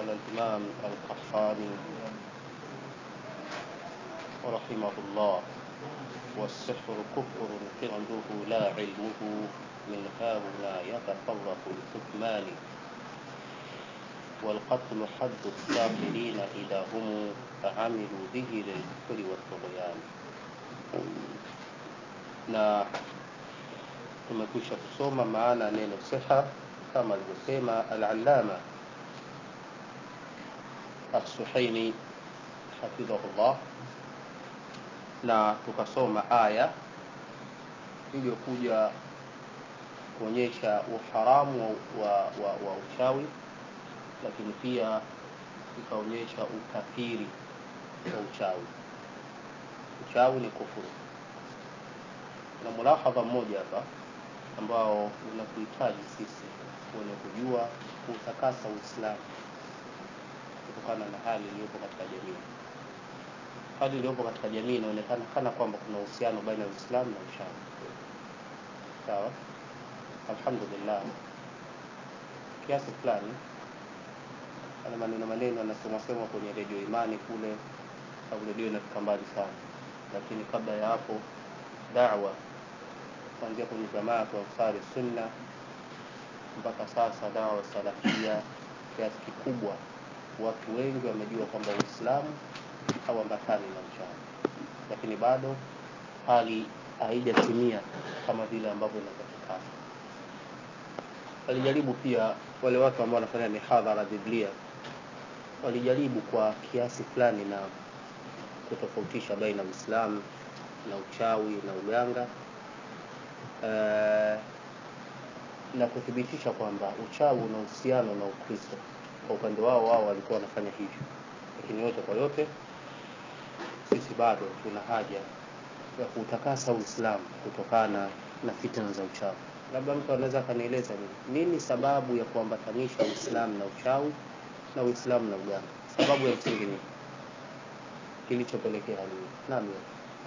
قال الإمام القحطاني رحمه الله والسحر كفر فعله لا علمه من هاهنا يتفرق الحكمان والقتل حد الساحرين إذا هم عملوا به للكفر والطغيان na tumekwisha kusoma maana neno siha kama alivyosema al-allama as-suhaini hafidhahullah na tukasoma aya iliyokuja kuonyesha uharamu wa, wa, wa uchawi lakini pia ikaonyesha ukafiri wa uchawi uchawi ni kufuru na mulahadha mmoja hapa ambao unakuhitaji sisi wenye kujua kuutakasa uislamu kutokana na hali iliyopo katika jamii hali iliyopo katika jamii inaonekana kana kwamba kuna uhusiano baina ya uislamu na uchawi sawa alhamdulillah kiasi fulani ana maneno maneno anasemasema kwenye redio imani kule au redio inafika mbali sana lakini kabla ya hapo dawa kuanzia kwenye jamaa kwa ansari sunna mpaka sasa dawa salafia kiasi kikubwa watu wengi wamejua kwamba uislamu hauambatani na uchawi lakini bado hali haijatimia kama vile ambavyo inatakikana walijaribu pia wale watu ambao wanafanya mihadhara biblia walijaribu kwa kiasi fulani na kutofautisha baina uislamu na uchawi na uganga uh, na kuthibitisha kwamba uchawi una uhusiano na ukristo kwa upande wao wao walikuwa wanafanya hivyo lakini yote kwa yote sisi bado tuna haja ya kuutakasa uislamu kutokana na fitna za uchawi labda mtu anaweza akanieleza nini nini sababu ya kuambatanisha uislamu na uchawi na uislamu na uganga sababu ya msingi ni kilichopelekea hali hii naam ya.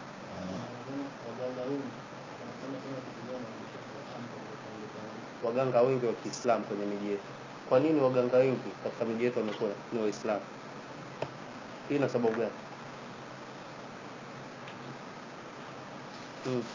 waganga wengi wa kiislamu kwenye miji yetu kwa nini waganga wengi katika miji yetu wamekuwa ni waislamu hii ina sababu gani hmm.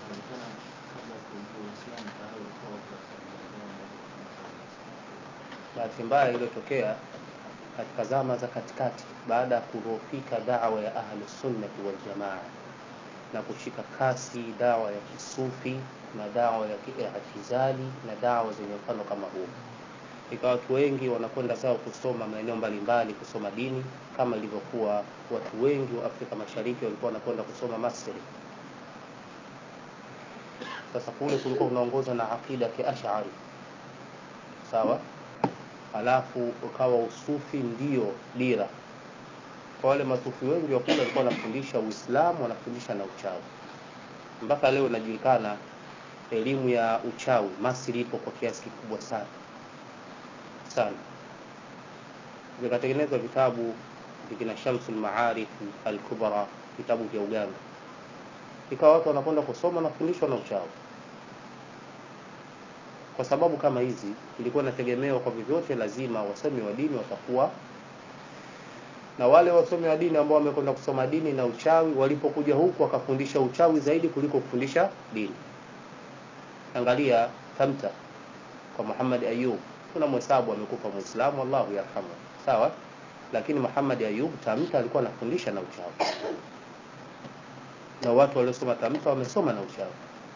bahati mbaya iliyotokea katika zama za katikati baada ya kudhoofika dawa ya ahlusunnati waljamaa na kushika kasi dawa ya kisufi na dawa ya kiitizali na dawa zenye mfano kama huo ikawa watu wengi wanakwenda zao kusoma maeneo mbalimbali kusoma dini kama ilivyokuwa watu wengi wa afrika mashariki walikuwa wanakwenda kusoma masri sasa kule kulikuwa unaongozwa na aqida ya kiashari sawa alafu ukawa usufi ndio dira kwa wale masufi wengi wa kule walikuwa wanafundisha uislamu wanafundisha na uchawi mpaka leo inajulikana elimu ya uchawi masri ipo kwa kiasi kikubwa sana sana vikatengenezwa vitabu vikina shamsul maarif alkubra vitabu vya uganga ikawa watu wanakwenda kusoma na kufundishwa na uchawi kwa sababu kama hizi ilikuwa inategemewa kwa vyovyote lazima wasomi wa dini watakuwa na wale wasomi wa dini ambao wamekwenda kusoma dini na uchawi walipokuja huku wakafundisha uchawi zaidi kuliko kufundisha dini angalia tamta kwa Muhammad Ayub kuna mhesabu amekufa muislamu Allahu yarhamu sawa lakini Muhammad Ayub tamta alikuwa anafundisha na uchawi na watu waliosoma tamta wamesoma na uchawi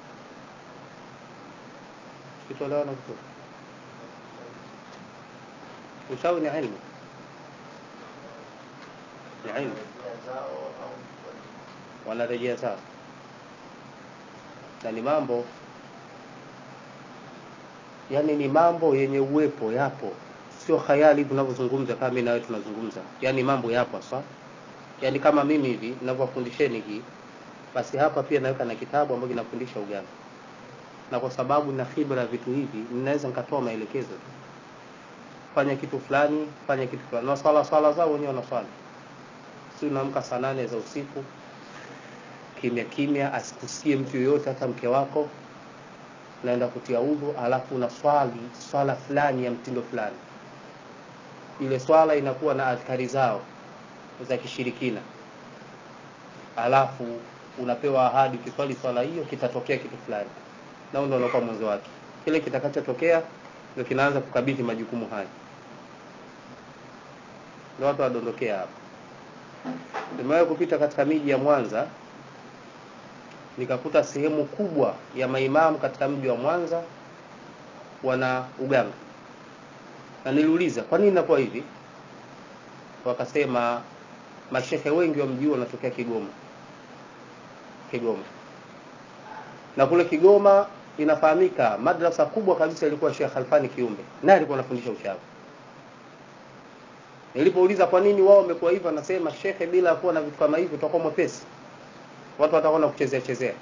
kitolewa na vizuri uchawi ni ilmu ni ilmu wanarejea sawa na ni mambo yani ni mambo yenye uwepo yapo sio khayali tunavyozungumza kama mimi na wewe tunazungumza yani mambo yapo sawa yani kama mimi hivi ninavyofundisheni hii basi hapa pia naweka na kitabu ambacho kinafundisha uganga na kwa sababu na khibra vitu hivi ninaweza nikatoa maelekezo tu fanya kitu fulani fanya kitu fulani na swala swala zao wenyewe wanaswali si unaamka saa nane za usiku kimya kimya asikusie mtu yoyote hata mke wako naenda kutia udhu alafu na swali swala fulani ya mtindo fulani ile swala inakuwa na adhkari zao za kishirikina alafu unapewa ahadi ukiswali swala hiyo kitatokea kitu fulani na ndio unakuwa mwanzo wake kile kitakachotokea ndio kinaanza kukabidhi majukumu haya ndio watu wadondokea hapa nimewahi kupita katika miji ya Mwanza nikakuta sehemu kubwa ya maimamu katika mji wa Mwanza wana uganga na niliuliza kwa nini inakuwa hivi wakasema mashehe wengi wa mji wanatokea Kigoma Kigoma na kule Kigoma inafahamika madrasa kubwa kabisa ilikuwa Sheikh Alfani Kiumbe naye alikuwa anafundisha uchawi nilipouliza kwa nini wao wamekuwa hivyo anasema shekhe bila kuwa na vitu kama hivi utakuwa mwepesi watu watakuwa kuchezea chezea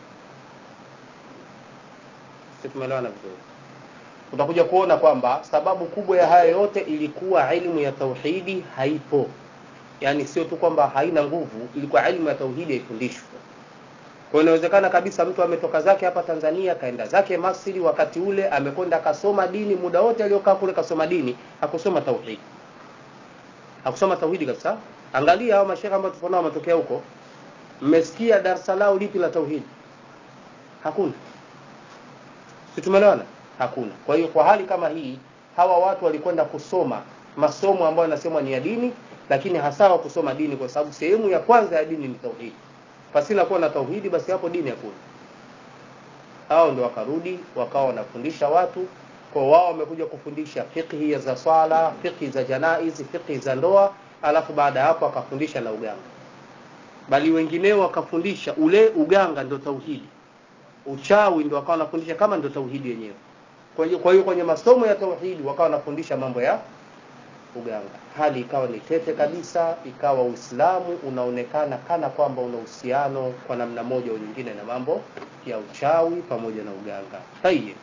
sisi tumeelewana vizuri utakuja kuona kwamba sababu kubwa ya haya yote ilikuwa elimu ya tauhidi haipo yaani sio tu kwamba haina nguvu ilikuwa elimu ya tauhidi haifundishwi kwa inawezekana kabisa mtu ametoka zake hapa Tanzania kaenda zake Masri wakati ule amekwenda akasoma dini muda wote aliokaa kule kasoma dini hakusoma tauhidi hakusoma tauhidi kabisa angalia hao mashehe ambao tuko nao wametokea huko mmesikia darasa lao lipi la tauhidi hakuna si tumeelewana hakuna kwa hiyo kwa hali kama hii hawa watu walikwenda kusoma masomo ambayo yanasemwa ni ya dini lakini hasa wa kusoma dini kwa sababu sehemu ya kwanza ya dini ni tauhidi pasina kuwa na tauhidi basi hapo dini hakuna hao ndio wakarudi wakawa wanafundisha watu kwa wao wamekuja kufundisha fiqhi za swala fiqhi za janaizi fiqhi za ndoa alafu baada ya hapo akafundisha na uganga bali wengineo wakafundisha ule uganga ndio tauhidi uchawi ndio wakawa wanafundisha kama ndio tauhidi yenyewe kwa hiyo kwa hiyo kwenye masomo ya tauhidi wakawa wanafundisha mambo ya uganga hali ikawa ni tete kabisa ikawa uislamu unaonekana kana kwamba una uhusiano kwa namna moja au nyingine na mambo ya uchawi pamoja na uganga tayeb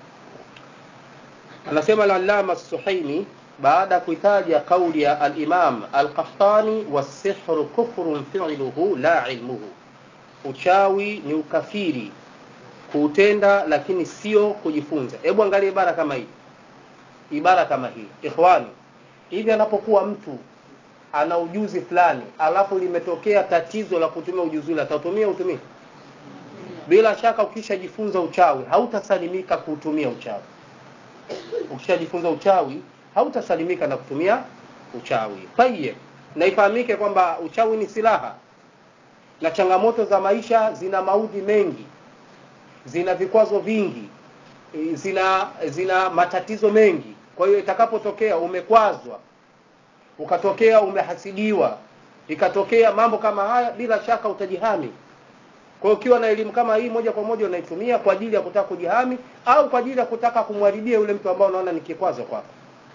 anasema al-allama as-suhaimi baada kuitaja kauli ya al-imam al-qahtani was-sihru kufrun fi'luhu la ilmuhu uchawi ni ukafiri kuutenda lakini sio kujifunza hebu angalia ibara kama hii ibara kama hii ikhwani hivi anapokuwa mtu ana ujuzi fulani alafu limetokea tatizo la kutumia ujuzi ule atatumia utumie bila shaka ukishajifunza uchawi hautasalimika kuutumia uchawi ukishajifunza uchawi hautasalimika na kutumia uchawi tayeb na ifahamike kwamba uchawi ni silaha na changamoto za maisha zina maudhi mengi zina vikwazo vingi zina zina matatizo mengi kwa hiyo itakapotokea umekwazwa ukatokea umehasidiwa ikatokea mambo kama haya bila shaka utajihami kwa hiyo ukiwa na elimu kama hii moja kwa moja unaitumia kwa ajili ya kutaka kujihami au kwa ajili ya kutaka kumharibia yule mtu ambao unaona ni kikwazo kwako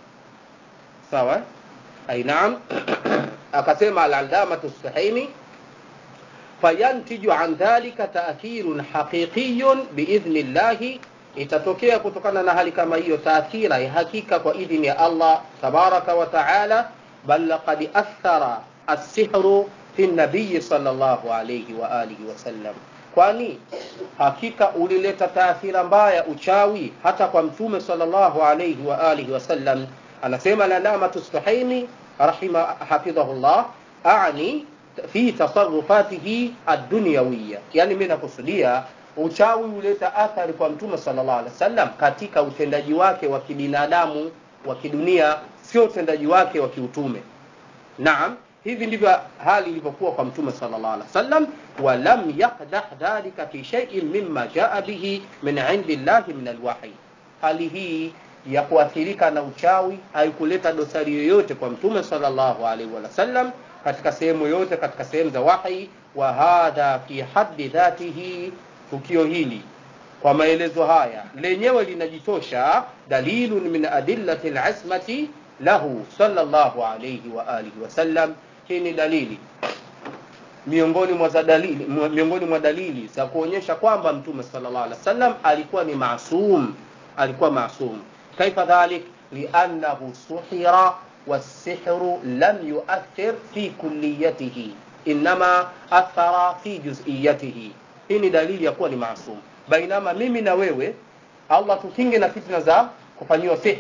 sawa ainaam akasema al-allamatu sahimi fayantiju an dhalika ta'thirun haqiqiyyun biidhni llahi itatokea kutokana na hali kama hiyo taathira ya hakika kwa idhini ya Allah tabaraka wa taala bal laqad athara as-sihru fi nabiy sallallahu alayhi wa alihi wasallam kwani hakika ulileta taathira mbaya uchawi hata kwa mtume sallallahu alayhi wa alihi wasallam anasema lalama tustahaini rahima hafidhahullah ani fi tasarrufatihi ad-dunyawiyya yani mimi nakusudia uchawi uleta athari kwa mtume sallallahu alaihi wasallam katika utendaji wake wa kibinadamu wa kidunia sio utendaji wake wa kiutume naam hivi ndivyo hali ilivyokuwa kwa mtume sallallahu alaihi wasallam walam yaqdah dhalika fi shay'in mimma jaa bihi min indi llahi min alwahi hali hii ya kuathirika na uchawi haikuleta dosari yoyote kwa mtume sallallahu alaihi wasallam katika sehemu yote katika sehemu za wahi wa hadha fi haddi dhatihi tukio hili kwa maelezo haya lenyewe linajitosha dalilun min adillati al-ismati lahu sallallahu alayhi wa alihi wasallam hii ni dalili miongoni mwa dalili miongoni mwa dalili za kuonyesha kwamba mtume sallallahu alaihi wasallam alikuwa ni maasum alikuwa maasum kaifa dhalik li'annahu suhira والسحر لم يؤثر في كليته إنما أثر في جزئيته hii ni dalili ya kuwa ni maasum bainama mimi na wewe allah tukinge na fitna za kufanyiwa sihiri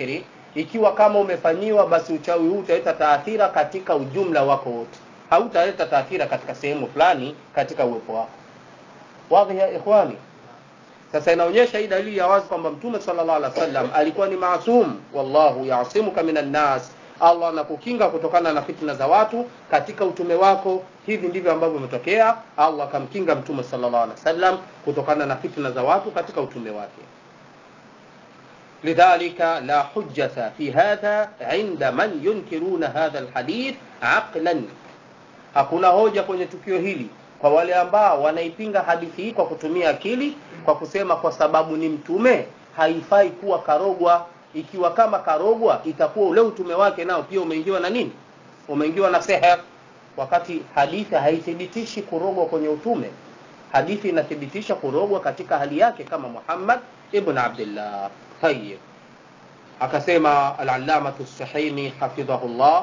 ikiwa kama umefanyiwa basi uchawi huu utaleta taathira katika ujumla wako wote hautaleta taathira katika sehemu fulani katika uwepo wako wadhi ya ikhwani sasa inaonyesha hii dalili ya wazi kwamba mtume sallallahu alaihi wasallam alikuwa ni maasum wallahu yasimuka minan nas allah anakukinga kutokana na fitna za watu katika utume wako hivi ndivyo ambavyo imetokea allah akamkinga mtume sallallahu alaihi wasallam kutokana na fitna za watu katika utume wake لذلك لا حجة في هذا عند من ينكرون هذا الحديث عقلا hakuna hoja kwenye tukio hili kwa wale ambao wanaipinga hadithi hii kwa kutumia akili kwa kusema kwa sababu ni mtume haifai kuwa karogwa ikiwa kama karogwa itakuwa ule utume wake nao pia umeingiwa na nini umeingiwa na seher wakati hadithi haithibitishi kurogwa kwenye utume hadithi inathibitisha kurogwa katika hali yake kama muhammad ibn abdillah tayib akasema alalamatu sahimi hafidhahullah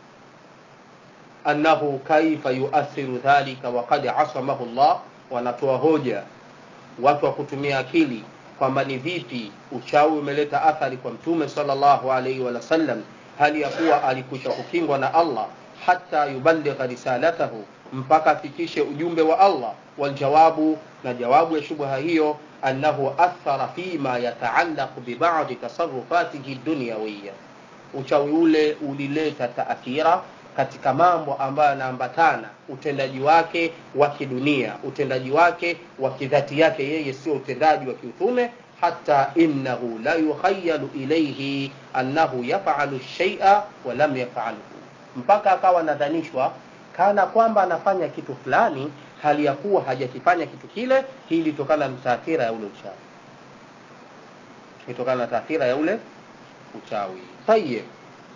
annahu kaifa yuathiru dhalika waqad asamahu llah wanatoa hoja watu wa kutumia akili kwamba ni vipi uchawi umeleta athari kwa mtume sallallahu alaihi wasallam hali ya kuwa alikwisha kukingwa na allah hata yuballigha risalatahu mpaka afikishe ujumbe wa allah waljawabu na jawabu ya shubha hiyo annahu athara fima yataallaqu bibadi tasarufatihi dunyawiya uchawi ule ulileta taathira katika mambo ambayo yanaambatana utendaji wake wa kidunia utendaji wake wa kidhati yake yeye sio utendaji wa kiutume hata innahu la yukhayalu ilaihi annahu yafalu shaia walam yafaluhu mpaka akawa anadhanishwa kana kwamba anafanya kitu fulani hali ya kuwa hajakifanya kitu kile hii ilitokana na taathira ya ule uchawi ilitokana na taathira ya ule uchawi tayib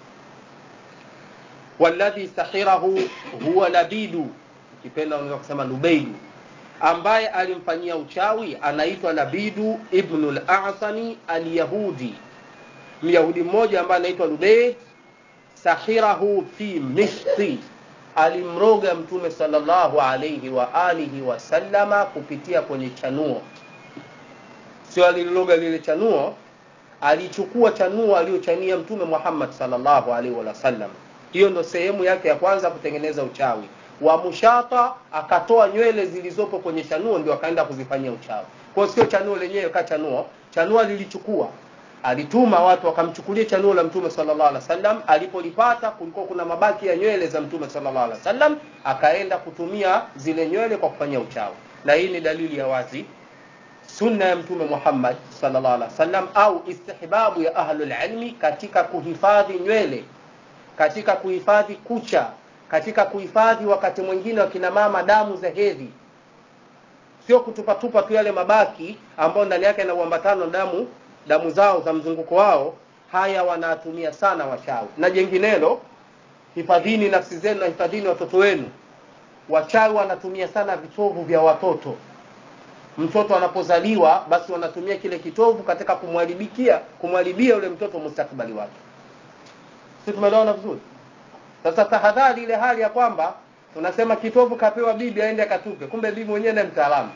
walladhi sahirahu huwa labidu ukipenda unaweza kusema lubeidu ambaye alimfanyia uchawi anaitwa labidu ibnu lasani alyahudi myahudi mmoja ambaye anaitwa lubeid sahirahu fi mishti alimroga mtume salllahu alaihi wa alihi wasallama kupitia kwenye chanuo sio alililoga lile chanuo alichukua chanuo aliyochania mtume muhammad salllahu alaihi wasallam hiyo ndo sehemu yake ya kwanza kutengeneza uchawi wa mushata akatoa nywele zilizopo kwenye chanuo ndio akaenda kuzifanyia uchawi kwao sio chanuo lenyewe ka chanuo chanuo lilichukua alituma watu wakamchukulia chanuo la mtume sallallahu alaihi wasallam alipolipata kulikuwa kuna mabaki ya nywele za mtume sallallahu alaihi wasallam akaenda kutumia zile nywele kwa kufanyia uchawi na hii ni dalili ya wazi sunna ya mtume muhammad sallallahu alaihi wasallam au istihbabu ya ahlul ilmi katika kuhifadhi nywele katika kuhifadhi kucha katika kuhifadhi wakati mwingine wakina mama damu za hedhi sio kutupatupa tu yale mabaki ambayo ndani yake yana uambatano damu damu zao za mzunguko wao haya wanatumia sana wachawi na jenginelo hifadhini nafsi zenu na hifadhini watoto wenu wachawi wanatumia sana vitovu vya watoto mtoto anapozaliwa basi wanatumia kile kitovu katika kumharibikia kumharibia yule mtoto mustakbali wake si tumeelewana vizuri sasa tahadhari ile hali ya kwamba tunasema kitovu kapewa bibi aende akatupe kumbe bibi mwenyewe ni mtaalamu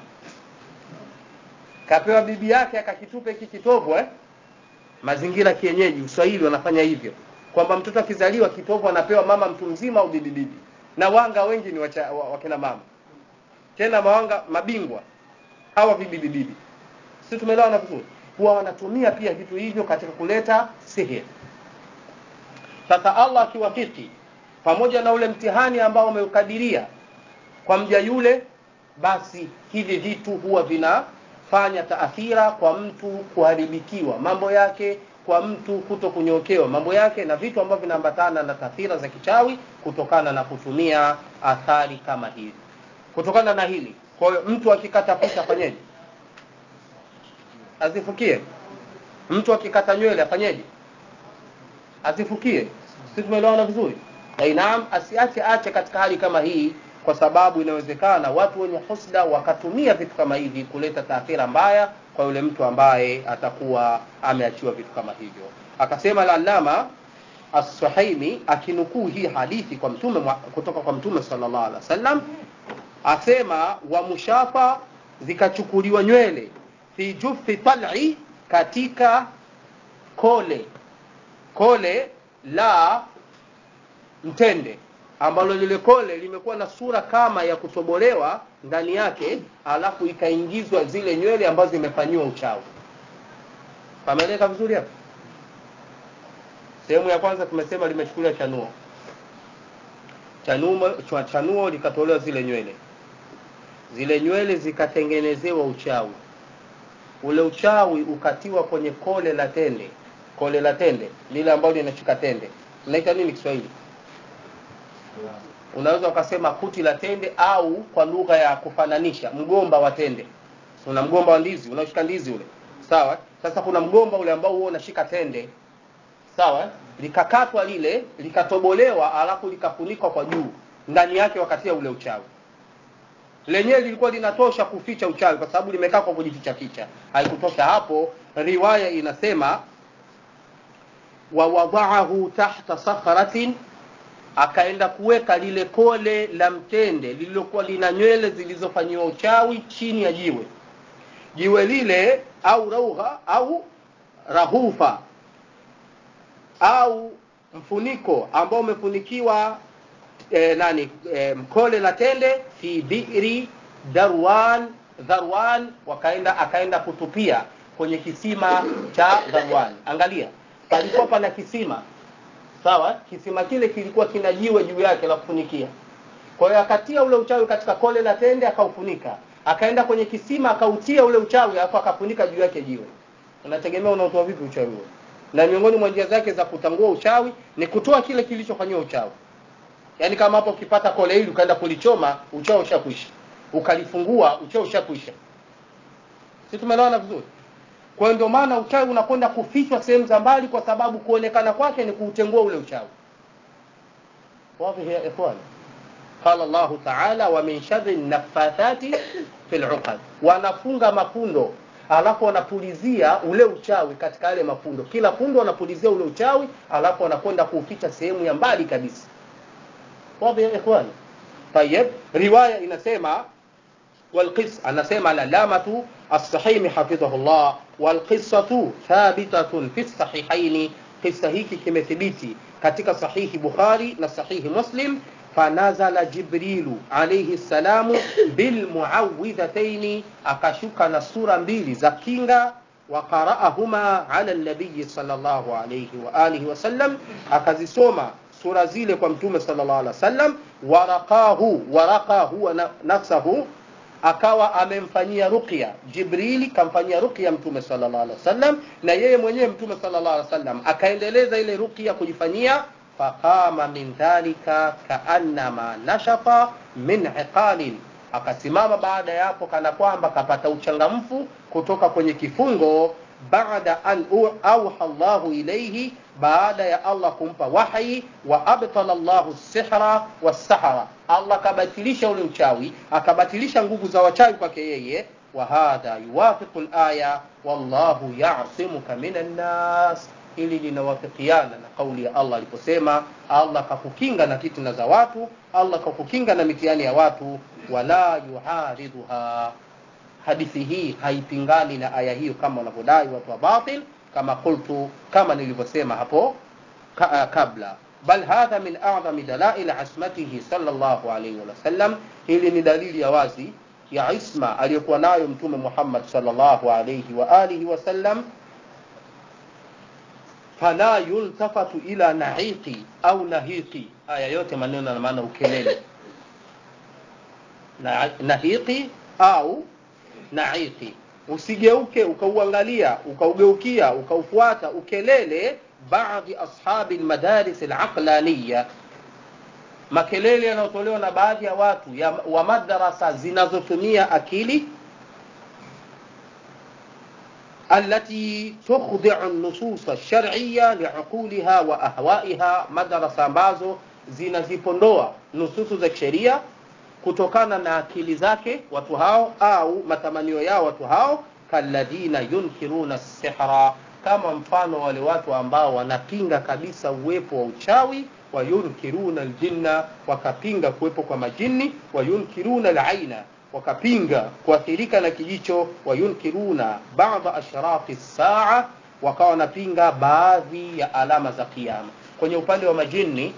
kapewa bibi yake akakitupe hiki kitovu eh? mazingira kienyeji uswahili wanafanya hivyo kwamba mtoto akizaliwa kitovu anapewa mama mtu mzima au bibi bibi na wanga wengi ni wacha, wa, wakina mama tena mawanga mabingwa hawa vibibi bibi si tumeelewana vizuri huwa wanatumia pia vitu hivyo katika kuleta sihiri sasa allah akiwafiki pamoja na ule mtihani ambao umeukadiria kwa mja yule basi hivi vitu huwa vinafanya taathira kwa mtu kuharibikiwa mambo yake kwa mtu kuto kunyokewa mambo yake na vitu ambavyo vinaambatana na taathira za kichawi kutokana na kutumia athari kama hivi kutokana na hili kwa hiyo mtu akikata kucha afanyeje azifukie mtu akikata nywele afanyeje azifukie si tumeelewana vizuri naam asiache ache katika hali kama hii kwa sababu inawezekana watu wenye husda wakatumia vitu kama hivi kuleta taathira mbaya kwa yule mtu ambaye atakuwa ameachiwa vitu kama hivyo akasema lalama as-suhaimi akinukuu hii hadithi kwa mtume kutoka kwa mtume sallallahu alaihi wasallam asema wa mushafa zikachukuliwa nywele fi jufi tal'i katika kole kole la mtende ambalo lile kole limekuwa na sura kama ya kutobolewa ndani yake alafu ikaingizwa zile nywele ambazo zimefanyiwa uchawi pameleka vizuri hapo sehemu ya kwanza tumesema limechukuliwa chanuo chanuo, chwa- chanuo likatolewa zile nywele zile nywele zikatengenezewa uchawi ule uchawi ukatiwa kwenye kole la tende kole la tende lile ambalo linashika tende unaita nini kiswahili unaweza ukasema kuti la tende au kwa lugha ya kufananisha mgomba wa tende una mgomba wa ndizi unaoshika ndizi ule sawa sasa kuna mgomba ule ambao huo unashika tende sawa likakatwa lile likatobolewa alafu likafunikwa kwa juu ndani yake wakatia ule uchawi lenyewe lilikuwa linatosha kuficha uchawi kwa sababu limekaa kwa kujificha ficha haikutosha hapo riwaya inasema wawadaahu tahta sakharatin akaenda kuweka lile kole la mtende lililokuwa lina nywele zilizofanyiwa uchawi chini ya jiwe jiwe lile au raugha au rahufa au mfuniko ambao umefunikiwa e, nani e, mkole la tende fi bi'ri darwan dharwan wakaenda akaenda kutupia kwenye kisima cha dharwan angalia palikuwa pana kisima sawa kisima kile kilikuwa kina jiwe juu yake la kufunikia kwa hiyo akatia ule uchawi katika kole la tende akaufunika akaenda kwenye kisima akautia ule uchawi alafu akafunika juu yake jiwe unategemea unaotoa vipi uchawi huo na miongoni mwa njia zake za kutangua uchawi ni kutoa kile kilichofanyiwa uchawi yaani kama hapo ukipata kole hili ukaenda kulichoma uchawi ushakwisha ukalifungua uchawi ushakwisha si tumeelewana vizuri kwa hiyo ndio maana uchawi unakwenda kufichwa sehemu za mbali kwa sababu kuonekana kwake ni kuutengua ule uchawi واضح يا إخوان قال الله تعالى ومن شر النفاثات في العقد wanafunga mafundo alafu wanapulizia ule uchawi katika yale mafundo kila fundo wanapulizia ule uchawi alafu wanakwenda kuuficha sehemu ya mbali kabisa واضح يا إخوان طيب رواية inasema والقص anasema العلامة الصحيح حفظه الله والقصة ثابتة في الصحيحين قصة hiki kimethibiti katika sahihi Bukhari na sahihi Muslim fanazala Jibrilu alayhi salamu bilmuawidhataini akashuka na sura mbili za kinga وقرأهما على النبي صلى الله عليه وآله وسلم akazisoma sura zile kwa mtume sallallahu alaihi wasallam waraqahu waraqahu wa nafsahu akawa amemfanyia ruqya jibrili kamfanyia ruqya mtume sallallahu alaihi wasallam na yeye mwenyewe mtume sallallahu alaihi wasallam akaendeleza ile ruqya kujifanyia faqama min dhalika kaannama nashafa min iqalin akasimama baada ya hapo kana kwamba kapata uchangamfu kutoka kwenye kifungo baada an auha Allahu ilayhi baada ya Allah kumpa wahi wa abtala Allahu sihra wasahara Allah kabatilisha ule uchawi akabatilisha nguvu za wachawi kwake yeye wa hadha yuwafiqu al-aya wallahu ya'simuka minan nas ili linawafikiana na kauli ya Allah aliposema Allah kakukinga na fitna za watu Allah kakukinga na mitihani ya watu wala yuharidha hadithi hii haipingani na aya hiyo kama wanavyodai watu wa batil kama qultu kama nilivyosema hapo ka, kabla bal hadha min a'zami dalail asmatihi sallallahu alayhi wa sallam hili ni dalili ya wazi ya isma aliyokuwa nayo mtume Muhammad sallallahu alayhi wa alihi wa sallam fala yultafatu ila nahiqi au nahiqi aya yote maneno na maana ukelele na, nahiqi au naiki usigeuke ukauangalia ukaugeukia ukaufuata ukelele baadhi ashabi almadaris alaqlaniya makelele yanayotolewa na baadhi ya watu ya, wa madrasa zinazotumia akili التي تخضع النصوص الشرعية لعقولها وأهوائها مدرسة ambazo zinazipondoa nususu za kisheria kutokana na akili zake watu hao au matamanio yao watu hao kalladhina yunkiruna sihra kama mfano wale watu ambao wanapinga kabisa uwepo wa uchawi wayunkiruna aljinna wakapinga kuwepo kwa majini wayunkiruna alaina wakapinga kuathirika na kijicho wayunkiruna ba'da ashraqi saa wakawa wanapinga baadhi ya alama za kiyama kwenye upande wa majini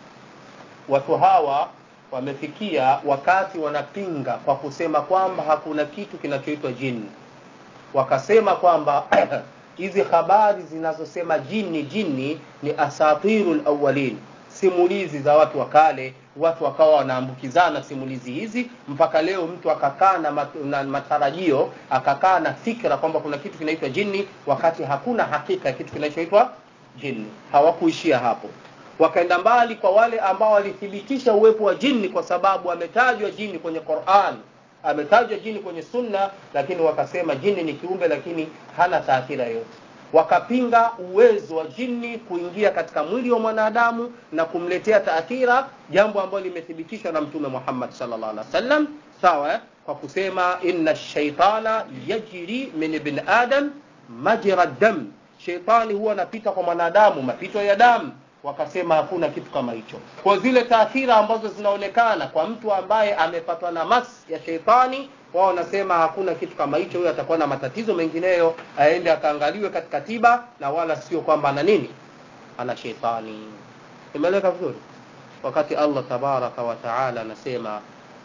watu hawa wamefikia wakati wanapinga kwa kusema kwamba hakuna kitu kinachoitwa jini wakasema kwamba hizi habari zinazosema jini jini ni asatiru lawalin simulizi za watu wa kale watu wakawa wanaambukizana simulizi hizi mpaka leo mtu akakaa na, mat, na matarajio akakaa na fikra kwamba kuna kitu kinaitwa jini wakati hakuna hakika ya kitu kinachoitwa jini hawakuishia hapo wakaenda mbali kwa wale ambao walithibitisha uwepo wa jini kwa sababu ametajwa jini kwenye Qur'an ametajwa jini kwenye sunna lakini wakasema jini ni kiumbe lakini hana taathira yoyote wakapinga uwezo wa jini kuingia katika mwili wa mwanadamu na kumletea taathira jambo ambalo limethibitishwa na mtume Muhammad sallallahu alaihi wasallam sawa eh? kwa kusema inna shaitana yajri min ibn adam majra dam sheitani huwa anapita kwa mwanadamu mapito ya damu wakasema hakuna kitu kama hicho kwa zile taathira ambazo zinaonekana kwa mtu ambaye amepatwa na mas ya sheitani wao wanasema hakuna kitu kama hicho huyo atakuwa na matatizo mengineyo aende akaangaliwe katika tiba na wala sio kwamba ana nini ana sheitani imeeleka vizuri wakati allah tabaraka wa taala anasema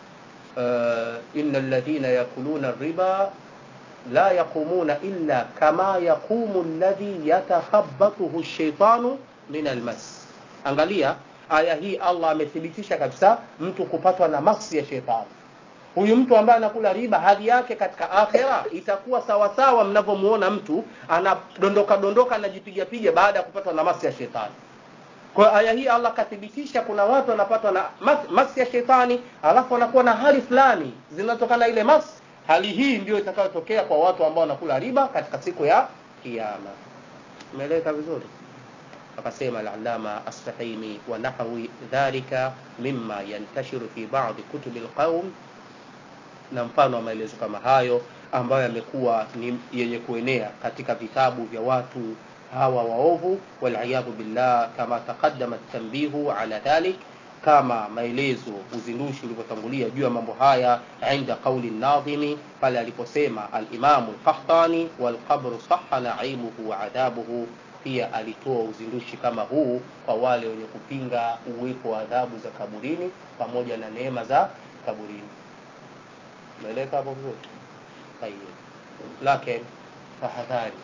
uh, ina ladhina yakuluna riba la yaqumuna illa kama yaqumu ladhi yatakhabatuhu shaitanu min almas angalia aya hii allah amethibitisha kabisa mtu kupatwa na masi ya shetani huyu mtu ambaye anakula riba hali yake katika akhera itakuwa sawasawa mnavyomuona mtu anadondoka dondoka anajipiga piga baada ya kupatwa na masi ya shetani kwa aya hii allah akathibitisha kuna watu wanapatwa na mas, masi ya shetani alafu wanakuwa na hali fulani zinatokana ile masi hali hii ndio itakayotokea kwa watu ambao wanakula riba katika siku ya kiyama umeeleweka vizuri akasema al-allama as-sahimi wa nahwi dhalika mimma yantashiru fi ba'd kutubi al-qawm na mfano wa maelezo kama hayo ambayo yamekuwa ni yenye kuenea katika vitabu vya watu hawa waovu waliyadhu billah kama taqaddama tanbihu ala dhalik kama maelezo uzindushi ulivyotangulia juu ya mambo haya inda qauli nadhimi pale aliposema alimamu lqahtani walqabru saha naimuhu wa adhabuhu pia alitoa uzindushi kama huu kwa wale wenye kupinga uwepo wa adhabu za kaburini pamoja na neema za kaburini umeeleka hapo vizuri tayeb lakini tahadhari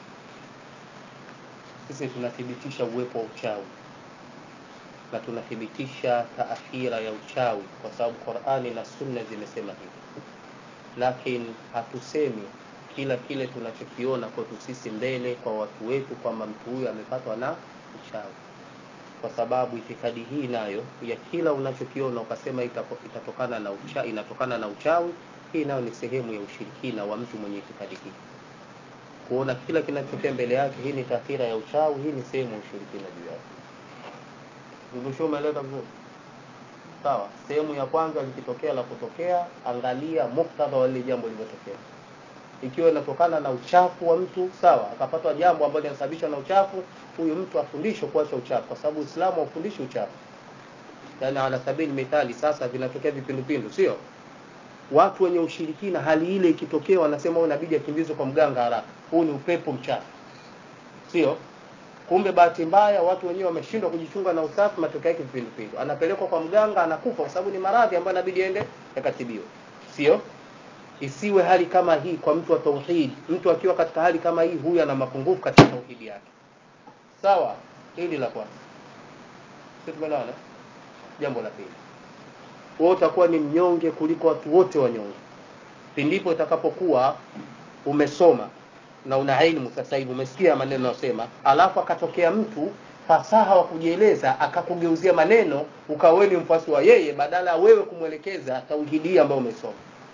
sisi tunathibitisha uwepo wa uchawi na tunathibitisha taathira ya uchawi kwa sababu qurani na sunna zimesema hivi lakini hatusemi kila kile tunachokiona kwetu sisi mbele kwa watu wetu kwamba mtu huyu amepatwa na uchawi kwa sababu itikadi hii nayo ya kila unachokiona ukasema itatokana na ucha, inatokana na uchawi hii nayo ni sehemu ya ushirikina wa mtu mwenye itikadi hii kuona kila kinachotokea mbele yake hii ni taathira ya uchawi hii ni sehemu ya ushirikina juu yake ndusho umeeleka vizuri sawa sehemu ya kwanza likitokea la kutokea angalia muktadha wa lile jambo lilivyotokea ikiwa inatokana na uchafu wa mtu sawa akapatwa jambo ambalo linasababishwa na uchafu huyu mtu afundishwe kuacha uchafu kwa sababu uislamu haufundishi uchafu yaani ala sabili mithali sasa vinatokea vipindupindu sio watu wenye ushirikina hali ile ikitokea wanasema inabidi akimbizwe kwa mganga haraka huu ni upepo mchafu sio kumbe bahati mbaya watu wenyewe wameshindwa kujichunga na usafi matokeo yake vipindupindu anapelekwa kwa mganga anakufa kwa sababu ni maradhi ambayo inabidi ende yakatibiwe sio isiwe hali kama hii kwa mtu wa tauhid mtu akiwa katika hali kama hii huyu ana mapungufu katika tauhidi yake sawa hili la kwanza sio tumeelewana jambo la pili wewe utakuwa ni mnyonge kuliko watu wote wanyonge pindipo itakapokuwa umesoma na una ilmu sasa hivi umesikia maneno yanayosema alafu akatokea mtu fasaha wa kujieleza akakugeuzia maneno ukawa ni mfuasi wa yeye badala ya wewe kumwelekeza tauhidi ambayo umesoma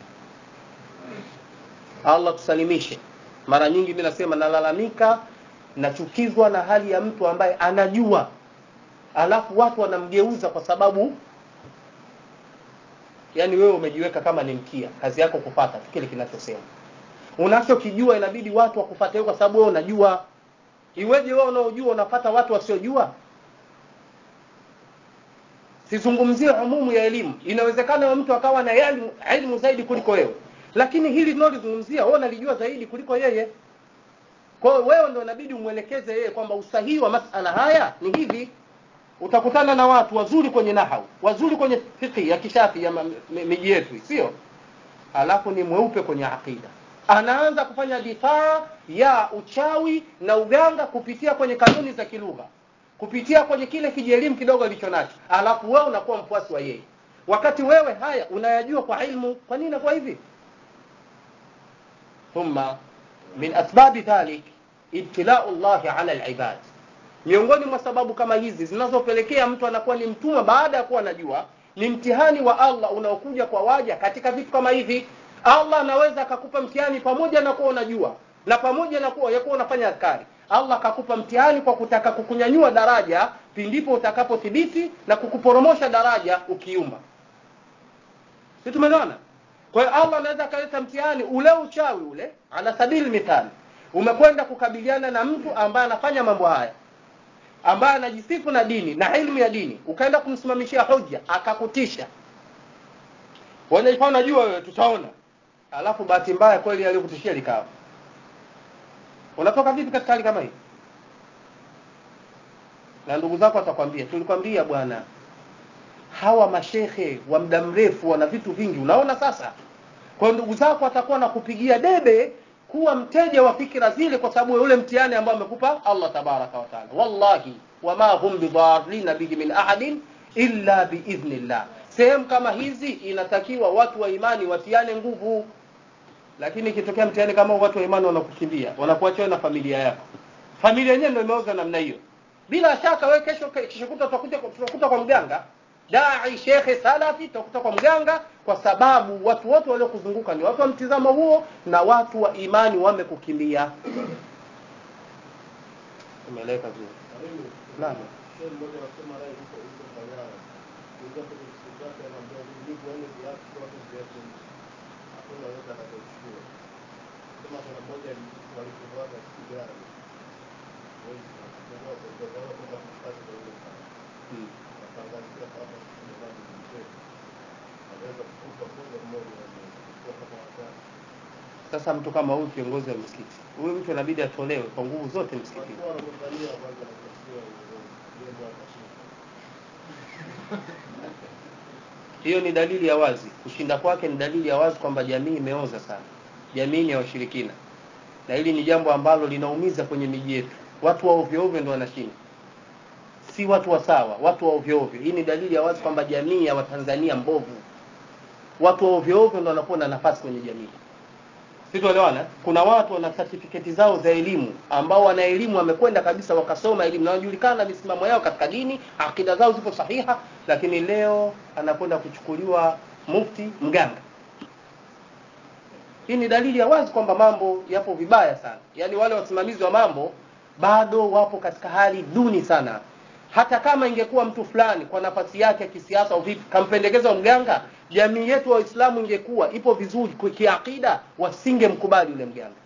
Allah tusalimishe mara nyingi mimi nasema nalalamika nachukizwa na hali ya mtu ambaye anajua alafu watu wanamgeuza kwa sababu yani wewe umejiweka kama ni mkia kazi yako kupata kile kinachosema unachokijua inabidi watu wakufate kwa sababu wewe unajua iweje wewe unaojua unapata watu wasiojua sizungumzie umumu ya elimu inawezekana mtu akawa na elimu, elimu zaidi kuliko wewe lakini hili tunalozungumzia wewe unalijua zaidi kuliko yeye kwa hiyo wewe ndio inabidi umwelekeze yeye kwamba usahihi wa masala haya ni hivi utakutana na watu wazuri kwenye nahau wazuri kwenye fiqh ya kishafi ya ma- mi- miji yetu sio alafu ni mweupe kwenye aqida anaanza kufanya difaa ya uchawi na uganga kupitia kwenye kanuni za kilugha kupitia kwenye kile kijielimu kidogo alicho nacho alafu wewe unakuwa mfuasi wa yeye wakati wewe haya unayajua kwa ilmu kwa nini inakuwa hivi thumma min asbabi dhalik ibtilau llahi ala alibad miongoni mwa sababu kama hizi zinazopelekea mtu anakuwa ni mtumwa baada ya kuwa anajua ni mtihani wa allah unaokuja kwa waja katika vitu kama hivi allah anaweza akakupa mtihani pamoja na kuwa unajua na pamoja na kuwa yakuwa unafanya askari allah akakupa mtihani kwa kutaka kukunyanyua daraja pindipo utakapothibiti na kukuporomosha daraja ukiumba si tumeelewana kwa hiyo allah anaweza akaleta mtihani ule uchawi ule ala sabili mithali umekwenda kukabiliana na mtu ambaye anafanya mambo haya ambaye anajisifu na dini na ilmu ya dini ukaenda kumsimamishia hoja akakutisha wanaifaa unajua wewe tutaona alafu bahati mbaya kweli aliyokutishia likawa unatoka vipi katika hali kama hii na ndugu zako watakwambia tulikwambia bwana hawa mashehe wa muda mrefu wana vitu vingi unaona sasa kwa hiyo ndugu zako watakuwa na kupigia debe kuwa mteja wa fikira zile kwa sababu ya ule mtihani ambao amekupa allah tabaraka wataala wallahi wama hum bidharina bihi min ahadin illa biidhnillah sehemu kama hizi inatakiwa watu wa imani watiane nguvu lakini ikitokea mtihani kama huu, watu wa imani wanakukimbia wanakuacha wewe na familia yako familia yenyewe ndio imeoza namna hiyo bila shaka wewe kesho kesho kuta tutakuja tutakuta kwa mganga dai shekhe salafi tutakuta kwa mganga kwa sababu watu wote waliokuzunguka ni watu wa mtizamo huo na watu wa imani wamekukimbia umeeleka vizuri Karibu. Naam. Shehe mmoja anasema naye yuko yuko Mbagala. Kuingia kwenye siku zake anaambia hivi wale viatu kwa watu viatu. Hakuna yote atakayochukua. Sema kuna mmoja walikuwa sigara. Wewe unachukua kwa sababu kwenda kushikaza kwa yule mtu. hmm. Atangazia hapa kuna bado mzee. Anaweza kukupa moja mmoja na kwa kama watatu. sasa mtu kama huyu kiongozi wa msikiti huyu mtu inabidi atolewe kwa nguvu zote msikitini Walikuwa wanamwangalia kwanza na kusikia yeye ndio akashinda. hiyo ni dalili ya wazi kushinda kwake ni dalili ya wazi kwamba jamii imeoza sana jamii ni ya washirikina na hili ni jambo ambalo linaumiza kwenye miji yetu watu wa ovyo ovyo ndio wanashinda si watu wa sawa watu wa ovyo ovyo hii ni dalili ya wazi kwamba jamii ya watanzania mbovu watu wa ovyo ovyo ndio wanakuwa na nafasi kwenye jamii situelewana kuna watu wana certificate zao za elimu ambao wana elimu wamekwenda kabisa wakasoma elimu na wanajulikana misimamo yao katika dini akida zao zipo sahiha lakini leo anakwenda kuchukuliwa mufti mganga hii ni dalili ya wazi kwamba mambo yapo vibaya sana yaani wale wasimamizi wa mambo bado wapo katika hali duni sana hata kama ingekuwa mtu fulani kwa nafasi yake ya kisiasa au vipi kampendekeza mganga jamii yetu wa waislamu ingekuwa ipo vizuri kwa kiakida wasingemkubali yule mganga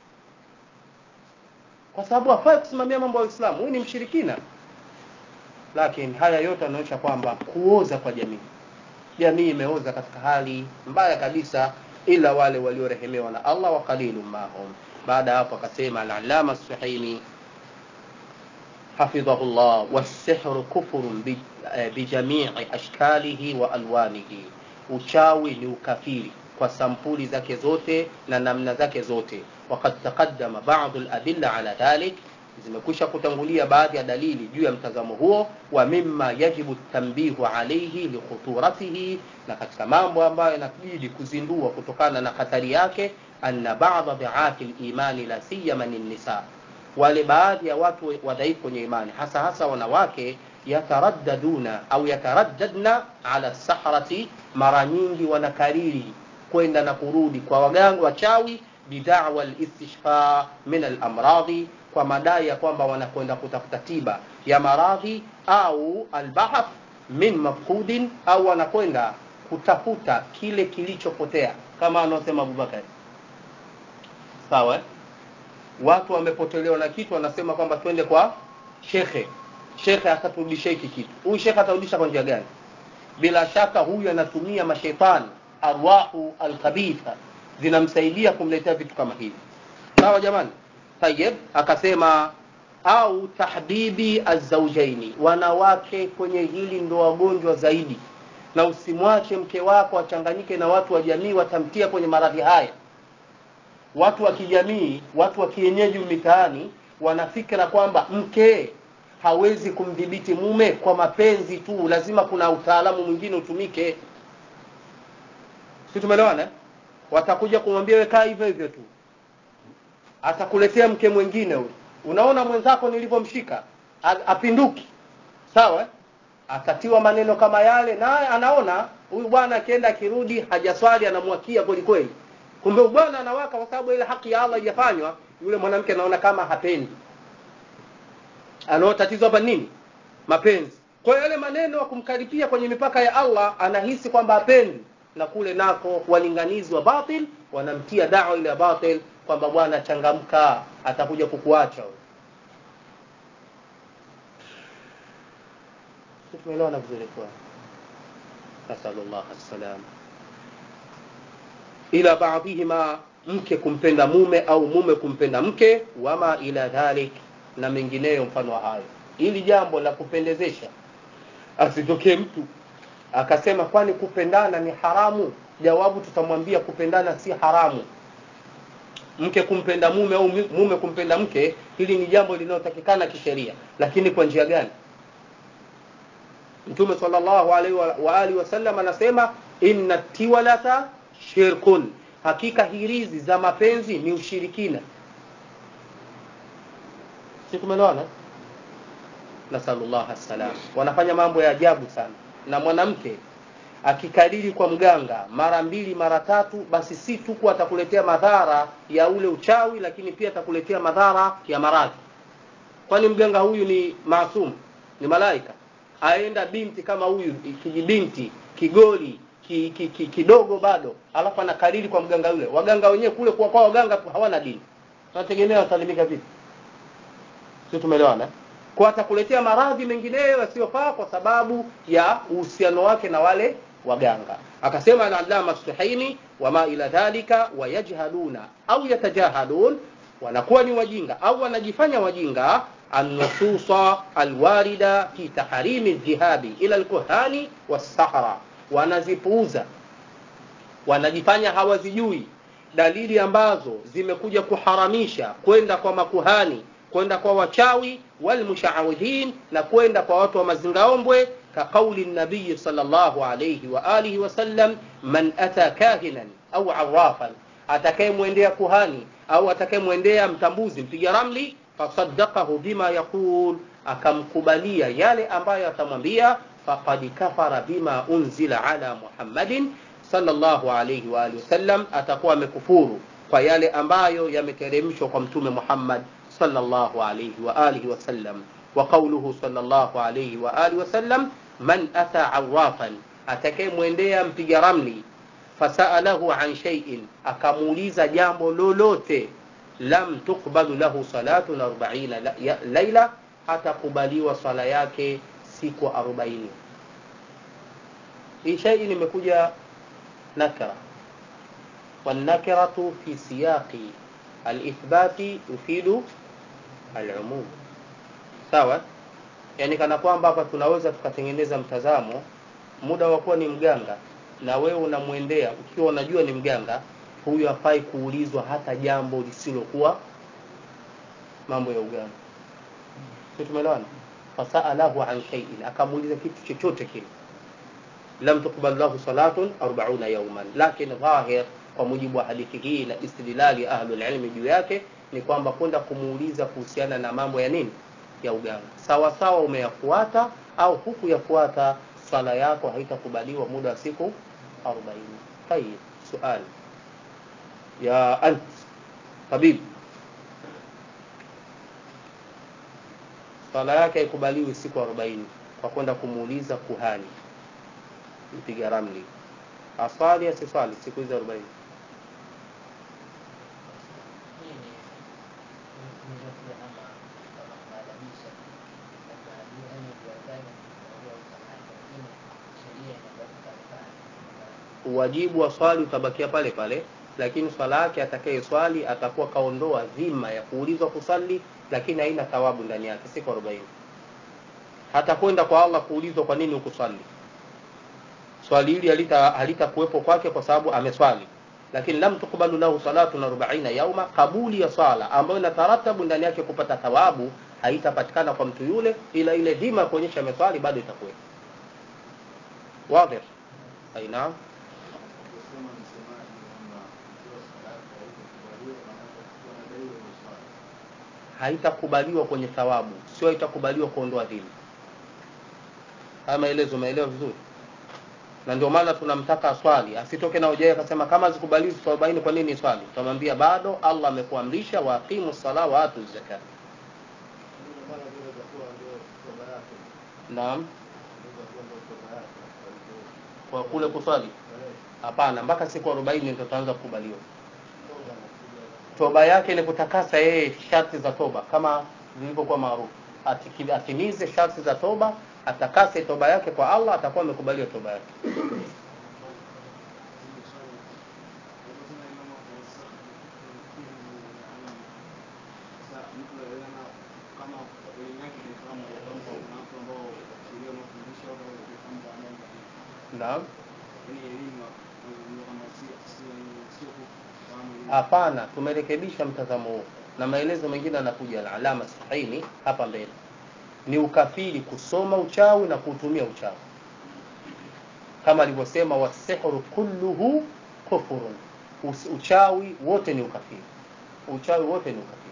kwa sababu hafai kusimamia mambo ya uislamu huyu ni mshirikina lakini haya yote yanaonyesha kwamba kuoza kwa jamii jamii imeoza katika hali mbaya kabisa ila wale waliorehemewa na allah wa qalilun mahum baada ya hapo akasema alalama suhaimi حفظه الله والسحر كفر ب- eh, bijamii ashkalihi wa alwanihi uchawi ni ukafiri kwa sampuli zake zote na namna zake zote wakad taqaddama badu ladilla ala dhalik zimekwisha kutangulia baadhi ya dalili juu ya mtazamo huo wa mima yajibu tambihu alaihi likhuturatihi na katika mambo ambayo inabidi kuzindua kutokana na hatari yake anna bada dhiafi limani la siyama ni nisa wale baadhi ya watu wadhaifu kwenye imani hasa hasa wanawake yataraddaduna au yataraddadna ala sahrati mara nyingi wanakariri kwenda na kurudi kwa waganga wachawi bidawa listishfa min alamradhi kwa madai ya kwamba wanakwenda kutafuta tiba ya maradhi au albahath min mafqudin au wanakwenda kutafuta kile kilichopotea kama anaosema abubakari sawa eh? watu wamepotelewa na kitu wanasema kwamba twende kwa shekhe shekhe ataturudisha hiki kitu huyu shekhe atarudisha kwa njia gani bila shaka huyu anatumia mashetani arwahu alkhabitha zinamsaidia kumletea vitu kama hivi sawa jamani tayib akasema au tahbibi azaujaini wanawake kwenye hili ndo wagonjwa zaidi na usimwache mke wako achanganyike na watu wa jamii watamtia kwenye maradhi haya watu wa kijamii watu wa kienyeji mitaani wanafikira kwamba mke hawezi kumdhibiti mume kwa mapenzi tu lazima kuna utaalamu mwingine utumike si tumeelewana eh? watakuja kumwambia wekaa hivyo hivyo tu atakuletea mke mwingine huyu unaona mwenzako nilivyomshika A- apinduki sawa eh? atatiwa maneno kama yale naye anaona huyu bwana akienda akirudi hajaswali anamwakia kweli kweli kumbe huyu bwana anawaka kwa sababu ile haki ya allah haijafanywa yule mwanamke anaona kama hapendi anao tatizo hapa nini mapenzi kwa hiyo yale maneno ya kumkaripia kwenye mipaka ya allah anahisi kwamba hapendi na kule nako walinganizi wa batil wanamtia dawa ile ya batil kwamba bwana changamka atakuja kukuacha huyo. Sisi tumeelewana vizuri kwa nasallallahu salam ila baadhihima mke kumpenda mume au mume kumpenda mke wama ila dhalik na mengineyo mfano wa hayo ili jambo la kupendezesha asitokee mtu akasema kwani kupendana ni haramu jawabu tutamwambia kupendana si haramu mke kumpenda mume au mi- mume kumpenda mke hili ni jambo linalotakikana kisheria lakini kwa njia gani mtume sallallahu alaihi wa, wa alihi wasallam anasema inna tiwalata shirkun hakika hirizi za mapenzi ni ushirikina si tumeelewana nasalullah salam wanafanya mambo ya ajabu sana na mwanamke akikariri kwa mganga mara mbili mara tatu basi si tu kuwa atakuletea madhara ya ule uchawi lakini pia atakuletea madhara ya maradhi kwani mganga huyu ni maasum ni malaika aenda binti kama huyu kijibinti kigoli ki, ki, ki, kidogo bado alafu anakariri kwa mganga yule waganga wenyewe kule kwa kwa waganga hawana dini tunategemea watalimika vipi sio tumeelewana eh? kwa atakuletea maradhi mengineyo yasiyofaa kwa sababu ya uhusiano wake na wale waganga akasema al-allama suhaimi wama ila dhalika wayajhaluna au yatajahadun wanakuwa ni wajinga au wanajifanya wajinga annususa alwarida fi tahrimi dhihabi ila alkuhani wassahara wanazipuuza wanajifanya hawazijui dalili ambazo zimekuja kuharamisha kwenda kwa makuhani kwenda kwa wachawi walmushawidhin na kwenda kwa watu wa mazingaombwe kaqauli nabiyi sallallahu alayhi wa alihi wasallam man ata kahinan au arafan atakayemwendea kuhani au atakayemwendea mtambuzi mpiga ramli fasaddaqahu bima yaqul akamkubalia yale ambayo atamwambia faqad kafara bima unzila ala muhammadin sallallahu alayhi wa alihi wasallam atakuwa amekufuru kwa yale ambayo yameteremshwa kwa mtume Muhammad sallallahu alayhi wa alihi wasallam wa qawluhu sallallahu alayhi wa alihi wasallam man ata arrafan atakayemwendea mpiga ramli fasalahu an shay'in akamuuliza jambo lolote lam tuqbalu lahu salatun 40 la- ya- laila hatakubaliwa swala yake siku 40 hii shay'in imekuja nakra والنكرة في سياق الإثبات يفيد العموم sawa yani kana kwamba hapa tunaweza tukatengeneza mtazamo muda wa kuwa ni mganga na wewe unamwendea ukiwa unajua ni mganga huyu hafai kuulizwa hata jambo lisilokuwa mambo ya uganga si tumeelewana fasalahu an shay'in akamuuliza kitu chochote kile lam tuqbal lahu salatun 40 yawman lakini dhahir kwa mujibu wa hadithi hii na istidlali ya ahlul ilmi juu yake ni kwamba kwenda kumuuliza kuhusiana na mambo ya nini ya uganga sawa sawa umeyafuata au hukuyafuata swala yako haitakubaliwa muda wa siku 40 tayib suali ya ant tabib swala yake haikubaliwi siku 40 kwa kwenda kumuuliza kuhani mpiga ramli aswali asiswali siku hizo 40 uwajibu wa swali utabakia pale pale lakini swala yake atakaye swali atakuwa kaondoa dhima ya kuulizwa kusali lakini haina thawabu ndani yake siku 40 hatakwenda kwa Allah kuulizwa kwa nini ukuswali swali hili halita halitakuwepo kwake kwa sababu ameswali lakini lam tukubalu lahu salatu na 40 yauma kabuli ya swala ambayo inataratabu ndani yake kupata thawabu haitapatikana kwa mtu yule ila ile dhima kuonyesha ameswali bado itakuwepo wazi aina kusema msemaji kwamba ikiwa sadaka haitakubaliwa na wanadaiwa hiyo swala haitakubaliwa kwenye thawabu sio haitakubaliwa kuondoa dhima haya maelezo umeelewa vizuri na ndio maana tunamtaka swali asitoke na hoja akasema kama zikubaliwi siku 40 kwa nini swali tutamwambia bado Allah amekuamrisha wa aqimu sala wa atu zakat ndio maana vile itakuwa ndio toba yake naam ndio itakuwa ndio toba yake kwa hivyo kwa kule kuswali eh, hapana mpaka siku 40 ndio tutaanza kukubaliwa toba anakuja toba yake ni kutakasa yeye sharti za toba kama zilivyokuwa maarufu Atiki- atimize sharti za toba atakase toba yake kwa Allah atakuwa amekubaliwa toba yake naam hapana tumerekebisha mtazamo huu na maelezo mengine yanakuja na alama sahihi hapa mbele ni ukafiri kusoma uchawi na kuutumia uchawi kama alivyosema wasihru kulluhu kufurun Us- uchawi wote ni ukafiri uchawi wote ni ukafiri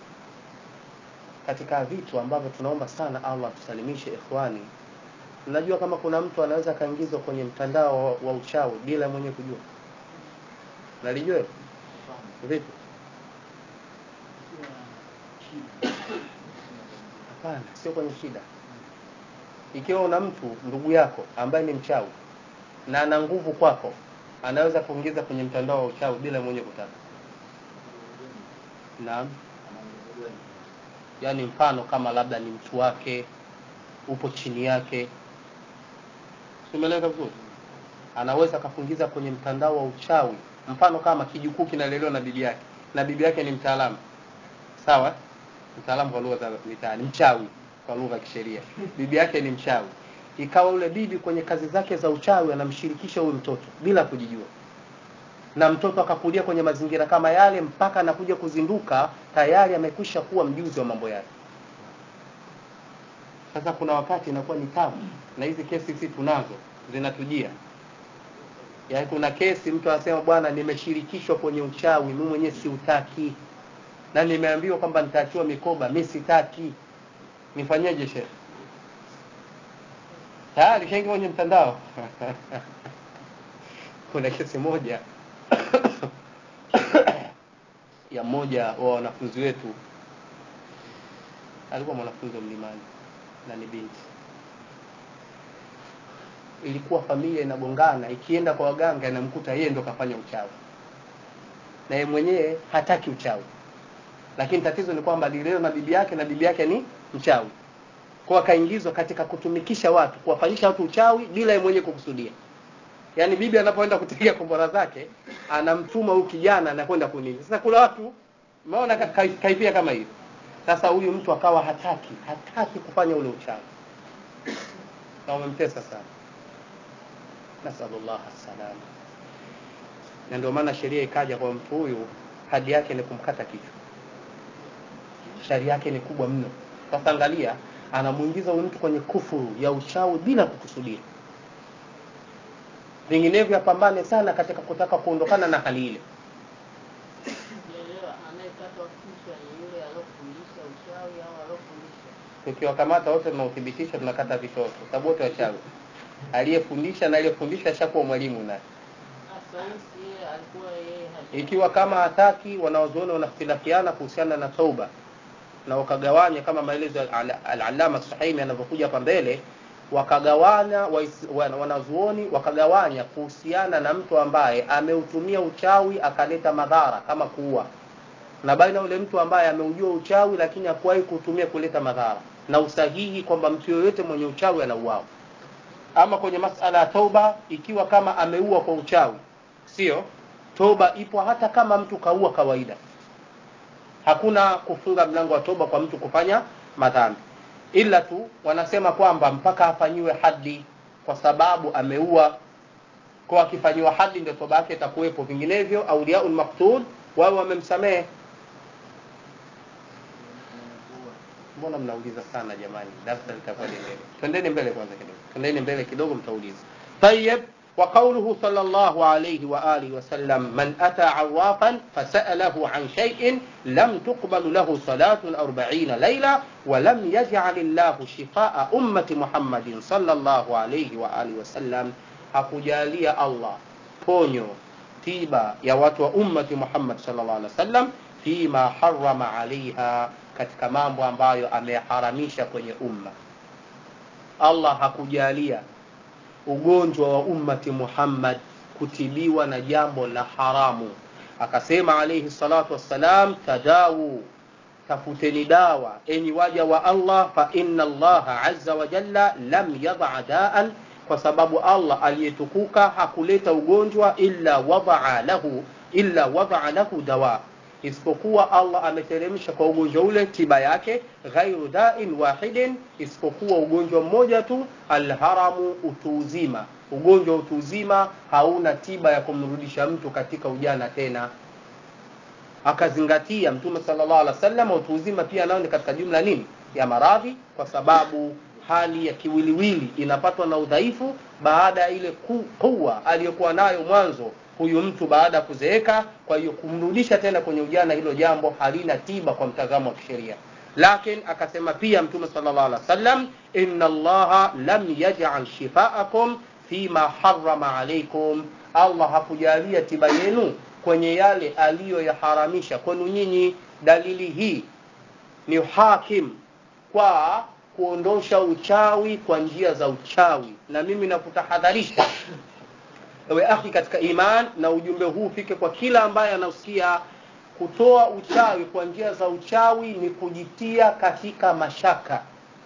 katika vitu ambavyo tunaomba sana Allah tusalimishe ikhwani unajua kama kuna mtu anaweza akaingizwa kwenye mtandao wa, wa uchawi bila mwenyewe kujua nalijua hilo? vipi hapana sio kwenye shida ikiwa una mtu ndugu yako ambaye ni mchawi na ana nguvu kwako anaweza kuingiza kwenye mtandao wa uchawi bila mwenyewe kutaka naam yaani mfano kama labda ni mtu wake upo chini yake simeleka vizuri anaweza akakuingiza kwenye mtandao wa uchawi mfano kama kijukuu kinalelewa na bibi yake na bibi yake ni mtaalamu sawa mtaalamu kwa lugha za mitaani mchawi kwa lugha ya kisheria bibi yake ni mchawi ikawa yule bibi kwenye kazi zake za uchawi anamshirikisha huyu mtoto bila kujijua na mtoto akakulia kwenye mazingira kama yale mpaka anakuja kuzinduka tayari amekwisha kuwa mjuzi wa mambo yake sasa kuna wakati inakuwa ni tabu na hizi kesi sisi tunazo zinatujia yaani kuna kesi mtu anasema bwana nimeshirikishwa kwenye uchawi mimi mwenyewe siutaki na nimeambiwa kwamba nitaachiwa mikoba mi sitaki nifanyeje shehe tayari shaingia kwenye mtandao kuna kesi moja ya mmoja wa wanafunzi wetu alikuwa mwanafunzi wa mlimani na ni binti ilikuwa familia inagongana ikienda kwa waganga inamkuta yeye ndo kafanya uchawi na yeye mwenyewe hataki uchawi lakini tatizo ni kwamba alilelewa na bibi yake na bibi yake ni mchawi kwa akaingizwa katika kutumikisha watu kuwafanyisha watu uchawi bila yeye mwenyewe kukusudia yaani bibi anapoenda kutegea kombora zake anamtuma huyu kijana anakwenda kunini sasa kuna watu umeona ka- ka- kaifia kama hiyo sasa huyu mtu akawa hataki hataki kufanya ule uchawi na umemtesa sana nasalullah salama na ndio maana sheria ikaja kwa mtu huyu hadi yake ni kumkata kichwa sharia yake ni kubwa mno sasa angalia anamuingiza huyu mtu kwenye kufuru ya uchawi bila kukusudia vinginevyo apambane sana katika kutaka kuondokana na hali ile Sijaelewa, anayekatwa kichwa ni yule alofundisha uchawi au alofundisha? tukiwakamata wote tunauthibitisha tunakata vichwa sababu wote wachawi aliyefundisha na aliyefundisha ashakuwa mwalimu naye Ah, sayansi yeye alikuwa yeye hajui. ikiwa kama hataki wanaozuoni wanakhtilafiana kuhusiana na tauba na wakagawanya kama maelezo ya al- al-alama sahimi yanavyokuja hapa mbele wakagawanya wais- wana- wanazuoni wakagawanya kuhusiana na mtu ambaye ameutumia uchawi akaleta madhara kama kuua na baina yule mtu ambaye ameujua uchawi lakini hakuwahi kutumia kuleta madhara na usahihi kwamba mtu yoyote mwenye uchawi anauawa ama kwenye masala ya tauba ikiwa kama ameua kwa uchawi sio toba ipo hata kama mtu kaua kawaida hakuna kufunga mlango wa toba kwa mtu kufanya madhambi ila tu wanasema kwamba mpaka afanyiwe hadi kwa sababu ameua kwa akifanyiwa hadi ndio toba yake itakuwepo vinginevyo auliaul maktul wao wamemsamehe mbona mnauliza sana jamani darasa litakuwa liendelee twendeni mbele kwanza kidogo twendeni mbele kidogo mtauliza tayeb وقوله صلى الله عليه وآله وسلم من أتى عرافا فسأله عن شيء لم تقبل له صلاة أربعين ليلة ولم يجعل الله شفاء أمة محمد صلى الله عليه وآله وسلم hakujalia Allah ponyo tiba ya watu wa ummati Muhammad sallallahu alaihi wasallam fima harama alaiha katika mambo ambayo ameharamisha kwenye umma Allah hakujalia ugonjwa wa ummati Muhammad kutibiwa na jambo la haramu akasema alayhi salatu wassalam tadawu tafuteni dawa enyi waja wa Allah fa inna Allah azza wa jalla lam yadha daan kwa sababu Allah aliyetukuka hakuleta ugonjwa illa wadaa lahu illa wadaa lahu dawa isipokuwa Allah ameteremsha kwa ugonjwa ule tiba yake ghairu dain wahidin isipokuwa ugonjwa mmoja tu alharamu utu uzima ugonjwa wa utu uzima hauna tiba ya kumrudisha mtu katika ujana tena akazingatia mtume sallallahu alaihi wasallam utu uzima pia nao ni katika jumla nini ya maradhi kwa sababu hali ya kiwiliwili inapatwa na udhaifu baada ya ile kuwa aliyokuwa nayo mwanzo huyu mtu baada ya kuzeeka kwa hiyo kumrudisha tena kwenye ujana hilo jambo halina tiba kwa mtazamo wa kisheria lakini akasema pia mtume sallallahu alaihi wasallam inna allaha lam yaj'al shifaakum fima harrama alaikum allah hakujalia tiba yenu kwenye yale aliyoyaharamisha kwenu nyinyi dalili hii ni hakim kwa kuondosha uchawi kwa njia za uchawi na mimi nakutahadharisha ewe akhi katika iman na ujumbe huu ufike kwa kila ambaye anausikia kutoa uchawi kwa njia za uchawi ni kujitia katika mashaka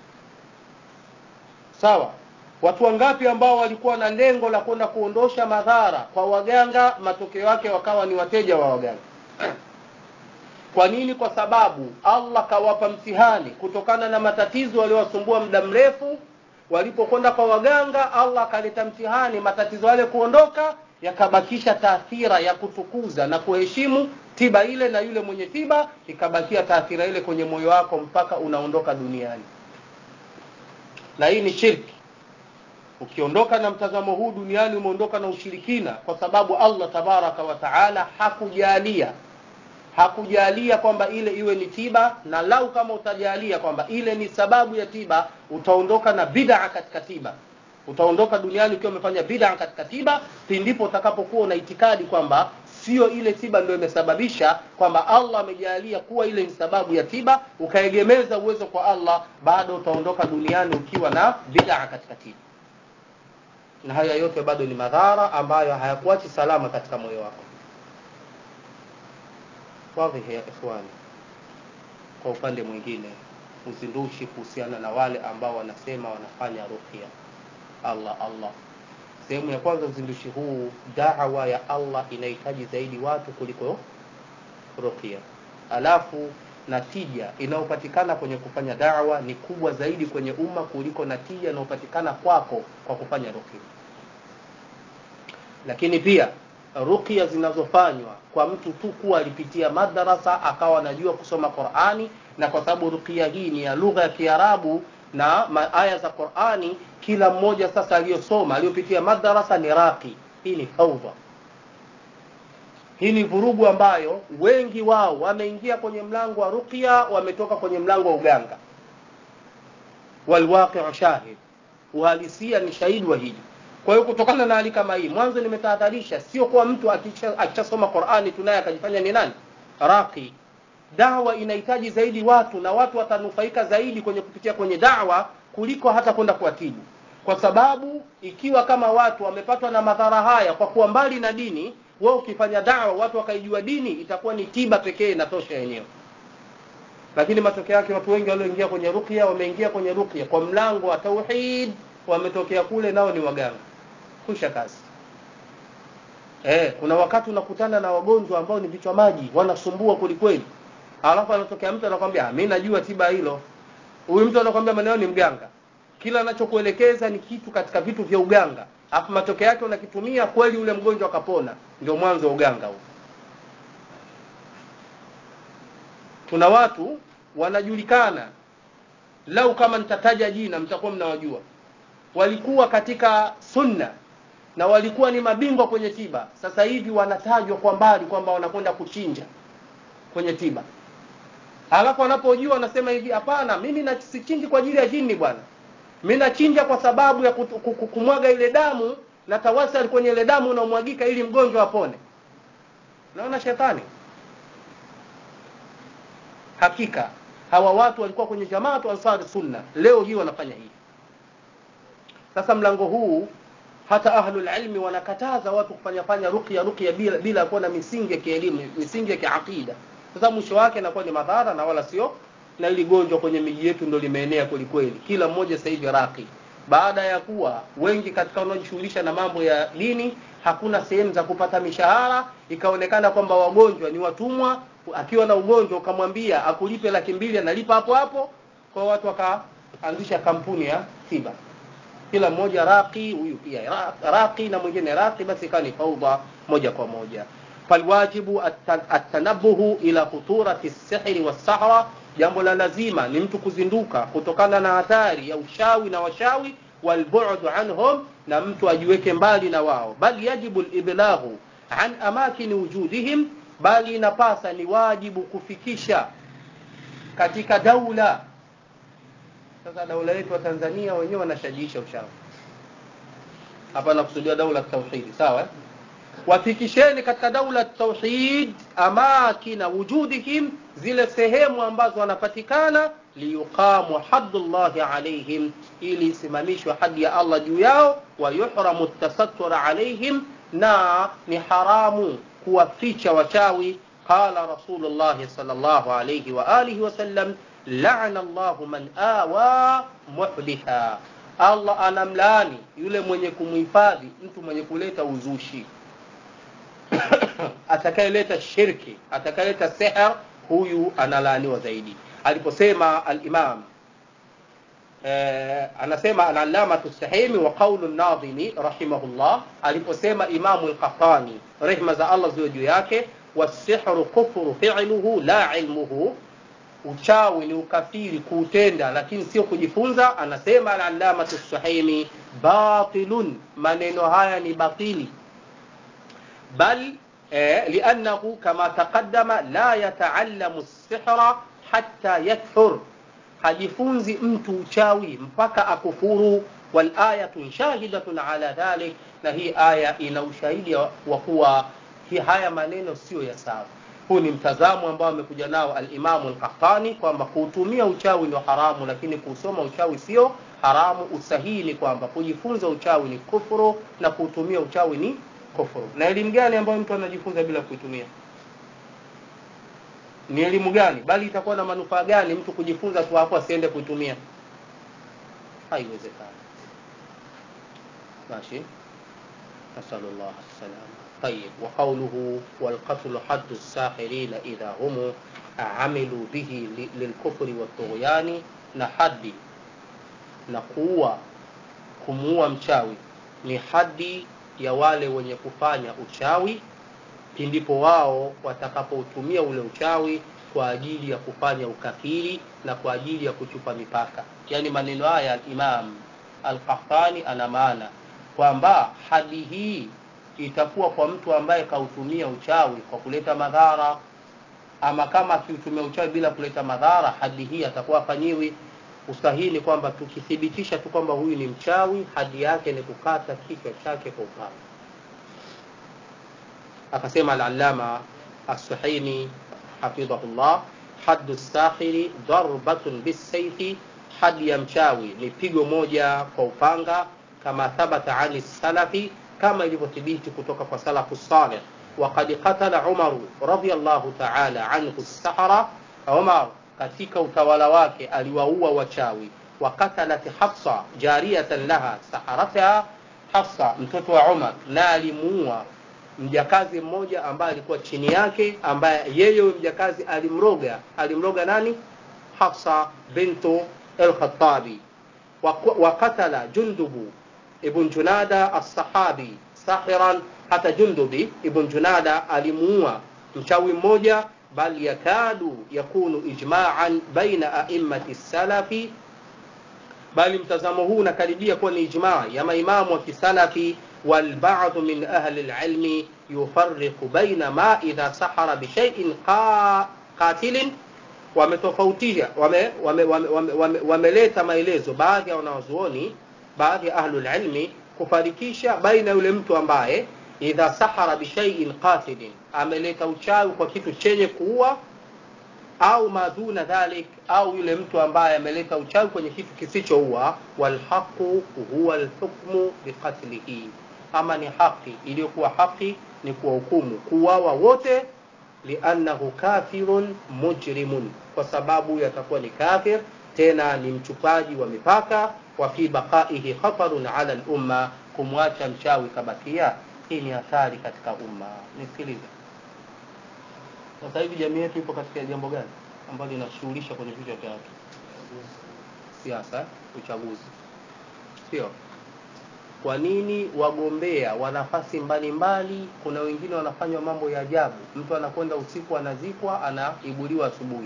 sawa watu wangapi ambao walikuwa na lengo la kwenda kuondosha madhara kwa waganga matokeo yake wakawa ni wateja wa waganga kwa nini kwa sababu allah kawapa mtihani kutokana na matatizo waliowasumbua muda mrefu walipokwenda kwa waganga allah akaleta mtihani matatizo yale kuondoka yakabakisha taathira ya kutukuza na kuheshimu tiba ile na yule mwenye tiba ikabakia taathira ile kwenye moyo wako mpaka unaondoka duniani na hii ni shirki ukiondoka na mtazamo huu duniani umeondoka na ushirikina kwa sababu allah tabaraka wa taala hakujalia hakujalia kwamba ile iwe ni tiba na lau kama utajalia kwamba ile ni sababu ya tiba utaondoka na bid'a katika tiba utaondoka duniani ukiwa umefanya bid'a katika tiba pindipo utakapokuwa una itikadi kwamba sio ile tiba ndio imesababisha kwamba allah amejalia kuwa ile ni sababu ya tiba ukaegemeza uwezo kwa allah bado utaondoka duniani ukiwa na bid'a katika tiba na haya yote bado ni madhara ambayo hayakuachi salama katika moyo wako wadhihi ya ikhwani kwa upande mwingine uzindushi kuhusiana na wale ambao wanasema wanafanya ruqya allah allah sehemu ya kwanza uzindushi huu dawa ya allah inahitaji zaidi watu kuliko ruqya alafu natija inayopatikana kwenye kufanya dawa ni kubwa zaidi kwenye umma kuliko natija inayopatikana kwako kwa kufanya ruqya lakini pia ruqya zinazofanywa kwa mtu tu kuwa alipitia madarasa akawa anajua kusoma qurani na kwa sababu ruqya hii ni ya lugha ya kiarabu na aya za qurani kila mmoja sasa aliyosoma aliyopitia madarasa ni raqi hii ni faudha hii ni vurugu ambayo wengi wao wameingia kwenye mlango wa ruqya wametoka kwenye mlango wa uganga walwaqiu shahid uhalisia ni shahidi wa hili kwa hiyo kutokana na hali kama hii mwanzo nimetahadharisha sio kuwa mtu akishasoma qurani tunaye akajifanya ni nani raqi dawa inahitaji zaidi watu na watu watanufaika zaidi kwenye kupitia kwenye dawa kuliko hata kwenda kuwatibu kwa sababu ikiwa kama watu wamepatwa na madhara haya kwa kuwa mbali na dini wewe ukifanya dawa watu wakaijua dini itakuwa ni tiba pekee inatosha yenyewe lakini matokeo yake watu wengi walioingia kwenye ruqya wameingia kwenye ruqya kwa mlango wa tauhid wametokea kule nao ni waganga kusha kazi eh, kuna wakati unakutana na wagonjwa ambao ni vichwa maji wanasumbua kwelikweli alafu anatokea mtu anakwambia mi najua tiba hilo huyu mtu anakwambia maneno ni mganga kila anachokuelekeza ni kitu katika vitu vya uganga alafu matokeo yake unakitumia kweli ule mgonjwa akapona ndio mwanzo wa uganga huu tuna watu wanajulikana lau kama nitataja jina mtakuwa mnawajua walikuwa katika sunna na walikuwa ni mabingwa kwenye tiba sasa hivi wanatajwa kwa mbali kwamba wanakwenda kuchinja kwenye tiba alafu wanapojua wanasema hivi hapana mimi na- sichinji kwa ajili ya jini bwana mi nachinja kwa sababu ya kutu- ku- ku- kumwaga ile damu na tawasal kwenye ile damu unaomwagika ili mgonjwa apone naona shetani hakika hawa watu walikuwa kwenye jamaatu ansari sunna leo hii wanafanya hivi sasa mlango huu hata ahlul ilmi wanakataza watu kufanya fanya ruqya ruqya bila bila kuwa na misingi ya kielimu misingi ya kiaqida sasa mwisho wake inakuwa ni madhara na wala sio na ili gonjwa kwenye miji yetu ndo limeenea kweli kweli kila mmoja sasa hivi raqi baada ya kuwa wengi katika wanaojishughulisha na mambo ya dini hakuna sehemu za kupata mishahara ikaonekana kwamba wagonjwa ni watumwa akiwa na ugonjwa ukamwambia akulipe laki mbili analipa hapo hapo kwa watu wakaanzisha kampuni ya tiba kila mmoja raqi huyu pia ra- raqi na mwingine raqi basi ikawa ni faudha moja kwa moja falwajibu at- atanabuhu ila khuturati sihri wassahra jambo la lazima ni mtu kuzinduka kutokana na hatari ya ushawi na washawi walbu'du anhum na mtu ajiweke mbali na wao bal yajibu liblahu an amakini wujudihim bali inapasa ni wajibu kufikisha katika daula sasa daula yetu wa Tanzania wenyewe wanashajiisha ushawi hapa nakusudia daula tauhidi sawa eh? wafikisheni katika daula tauhid amakina wujudihim zile sehemu ambazo wanapatikana liyuqamu haddullahi alaihim ili isimamishwe hadi ya allah juu yao wayuhramu tasattura alaihim na ni haramu kuwaficha wachawi qala rasulullahi salllahu alaihi wa alihi wasallam lana llahu man awa muhditha allah anamlaani yule mwenye kumhifadhi mtu mwenye kuleta uzushi atakayeleta shirki atakayeleta sihr huyu analaaniwa zaidi aliposema alimam eh, anasema alalamatu sahimi wa qaulu nadhimi rahimahullah aliposema imamu lqahtani rehma za allah ziwe juu yake wasihru kufru filuhu la ilmuhu uchawi ni ukafiri kuutenda lakini sio kujifunza anasema alalamatu sahimi batilun maneno haya ni batili bal eh, liannahu kama taqaddama la yataallamu sihra hatta yathur hajifunzi mtu uchawi mpaka akufuru walayatu shahidatun ala dhalik na hii aya ina ushahidi wa kuwa hii haya maneno sio ya sawa huu ni mtazamo ambao amekuja nao alimamu lkahtani kwamba kuutumia uchawi ni haramu lakini kuusoma uchawi sio haramu usahihi ni kwamba kujifunza uchawi ni kufuru na kuutumia uchawi ni kufuru na elimu gani ambayo mtu anajifunza bila kuitumia ni elimu gani bali itakuwa na manufaa gani mtu kujifunza tu hapo asiende kuitumia haiwezekani ماشي نسأل الله السلامة طيب وقوله والقتل حد الساحرين إذا هم عملوا به للكفر والطغيان نحدي نقوى kumuua mchawi ni hadi ya wale wenye kufanya uchawi pindipo wao watakapoutumia ule uchawi kwa ajili ya kufanya ukafiri na kwa ajili ya kuchupa mipaka yaani maneno haya imam alqahtani ana maana kwamba hadi hii itakuwa kwa mtu ambaye kautumia uchawi kwa kuleta madhara ama kama akiutumia uchawi bila kuleta madhara hadi hii atakuwa afanyiwi usahihi ni kwamba tukithibitisha tu kwamba huyu ni mchawi hadi yake ni kukata kichwa chake kwa upanga akasema alalama assuhaini hafidhahullah haddu sakhiri darbatun bisaifi hadi ya mchawi ni pigo moja kwa upanga kama thabata ani salafi kama ilivyothibiti kutoka kwa salafu salih وقد قتل عمر رضي الله تعالى عنه السحرة عمر katika utawala wake aliwaua wachawi wakatalat hafsa jariyatan laha saharataha hafsa mtoto wa umar na alimuua mjakazi mmoja ambaye alikuwa chini yake ambaye yeye huyo mjakazi alimroga alimroga nani hafsa bintu al-khattabi wakatala jundubu ibn junada as-sahabi sahiran hata jundubi ibn junada alimuua mchawi mmoja bal yakadu yakunu ijma'an baina a'immati salafi bali mtazamo huu unakaribia kuwa ni ijmaa ya maimamu wa kisalafi والبعض من أهل العلم يفرق بين ما إذا سحر بشيء قاتل wametofautisha wameleta wame, wame, wame, wame, wame maelezo baadhi ya wanawazuoni baadhi ya ahlul ilmi kufarikisha baina yule mtu ambaye idha sahara bishaiin qatilin ameleta uchawi kwa kitu chenye kuua au maduna dhalik au yule mtu ambaye ameleta uchawi kwenye kitu kisichoua walhaqu huwa alhukmu biqatlihi ama ni haki iliyokuwa haki ni kuwahukumu kuwawa wote liannahu kafirun mujrimun kwa sababu yatakuwa ni kafir tena ni mchupaji wa mipaka wa fi baqaihi khatarun ala lumma kumwacha mchawi kabakia hii ni hatari katika umma nisikilize sasa hivi jamii yetu ipo katika jambo gani ambalo linashughulisha kwenye vichwa vya watu siasa uchaguzi sio kwa nini wagombea wa nafasi mbalimbali kuna wengine wanafanywa mambo ya ajabu mtu anakwenda usiku anazikwa anaibuliwa asubuhi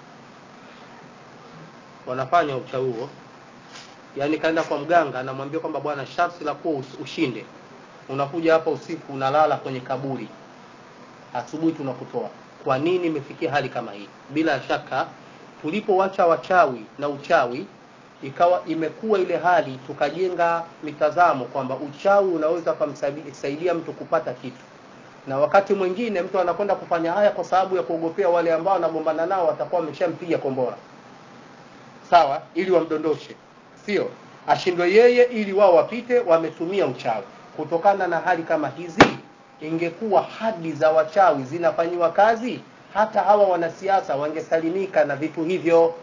wanafanya uchawi huo yaani kaenda kwa mganga anamwambia kwamba bwana sharti la kuwa ushinde unakuja hapa usiku unalala kwenye kaburi asubuhi tunakutoa kwa nini imefikia hali kama hii bila shaka tulipowacha wachawi na uchawi ikawa imekuwa ile hali tukajenga mitazamo kwamba uchawi unaweza kumsaidia mtu kupata kitu na wakati mwingine mtu anakwenda kufanya haya kwa sababu ya kuogopea wale ambao anagombana nao watakuwa wameshampiga kombora sawa ili wamdondoshe sio ashindwe yeye ili wao wapite wametumia uchawi kutokana na hali kama hizi ingekuwa hadi za wachawi zinafanyiwa kazi hata hawa wanasiasa wangesalimika na vitu hivyo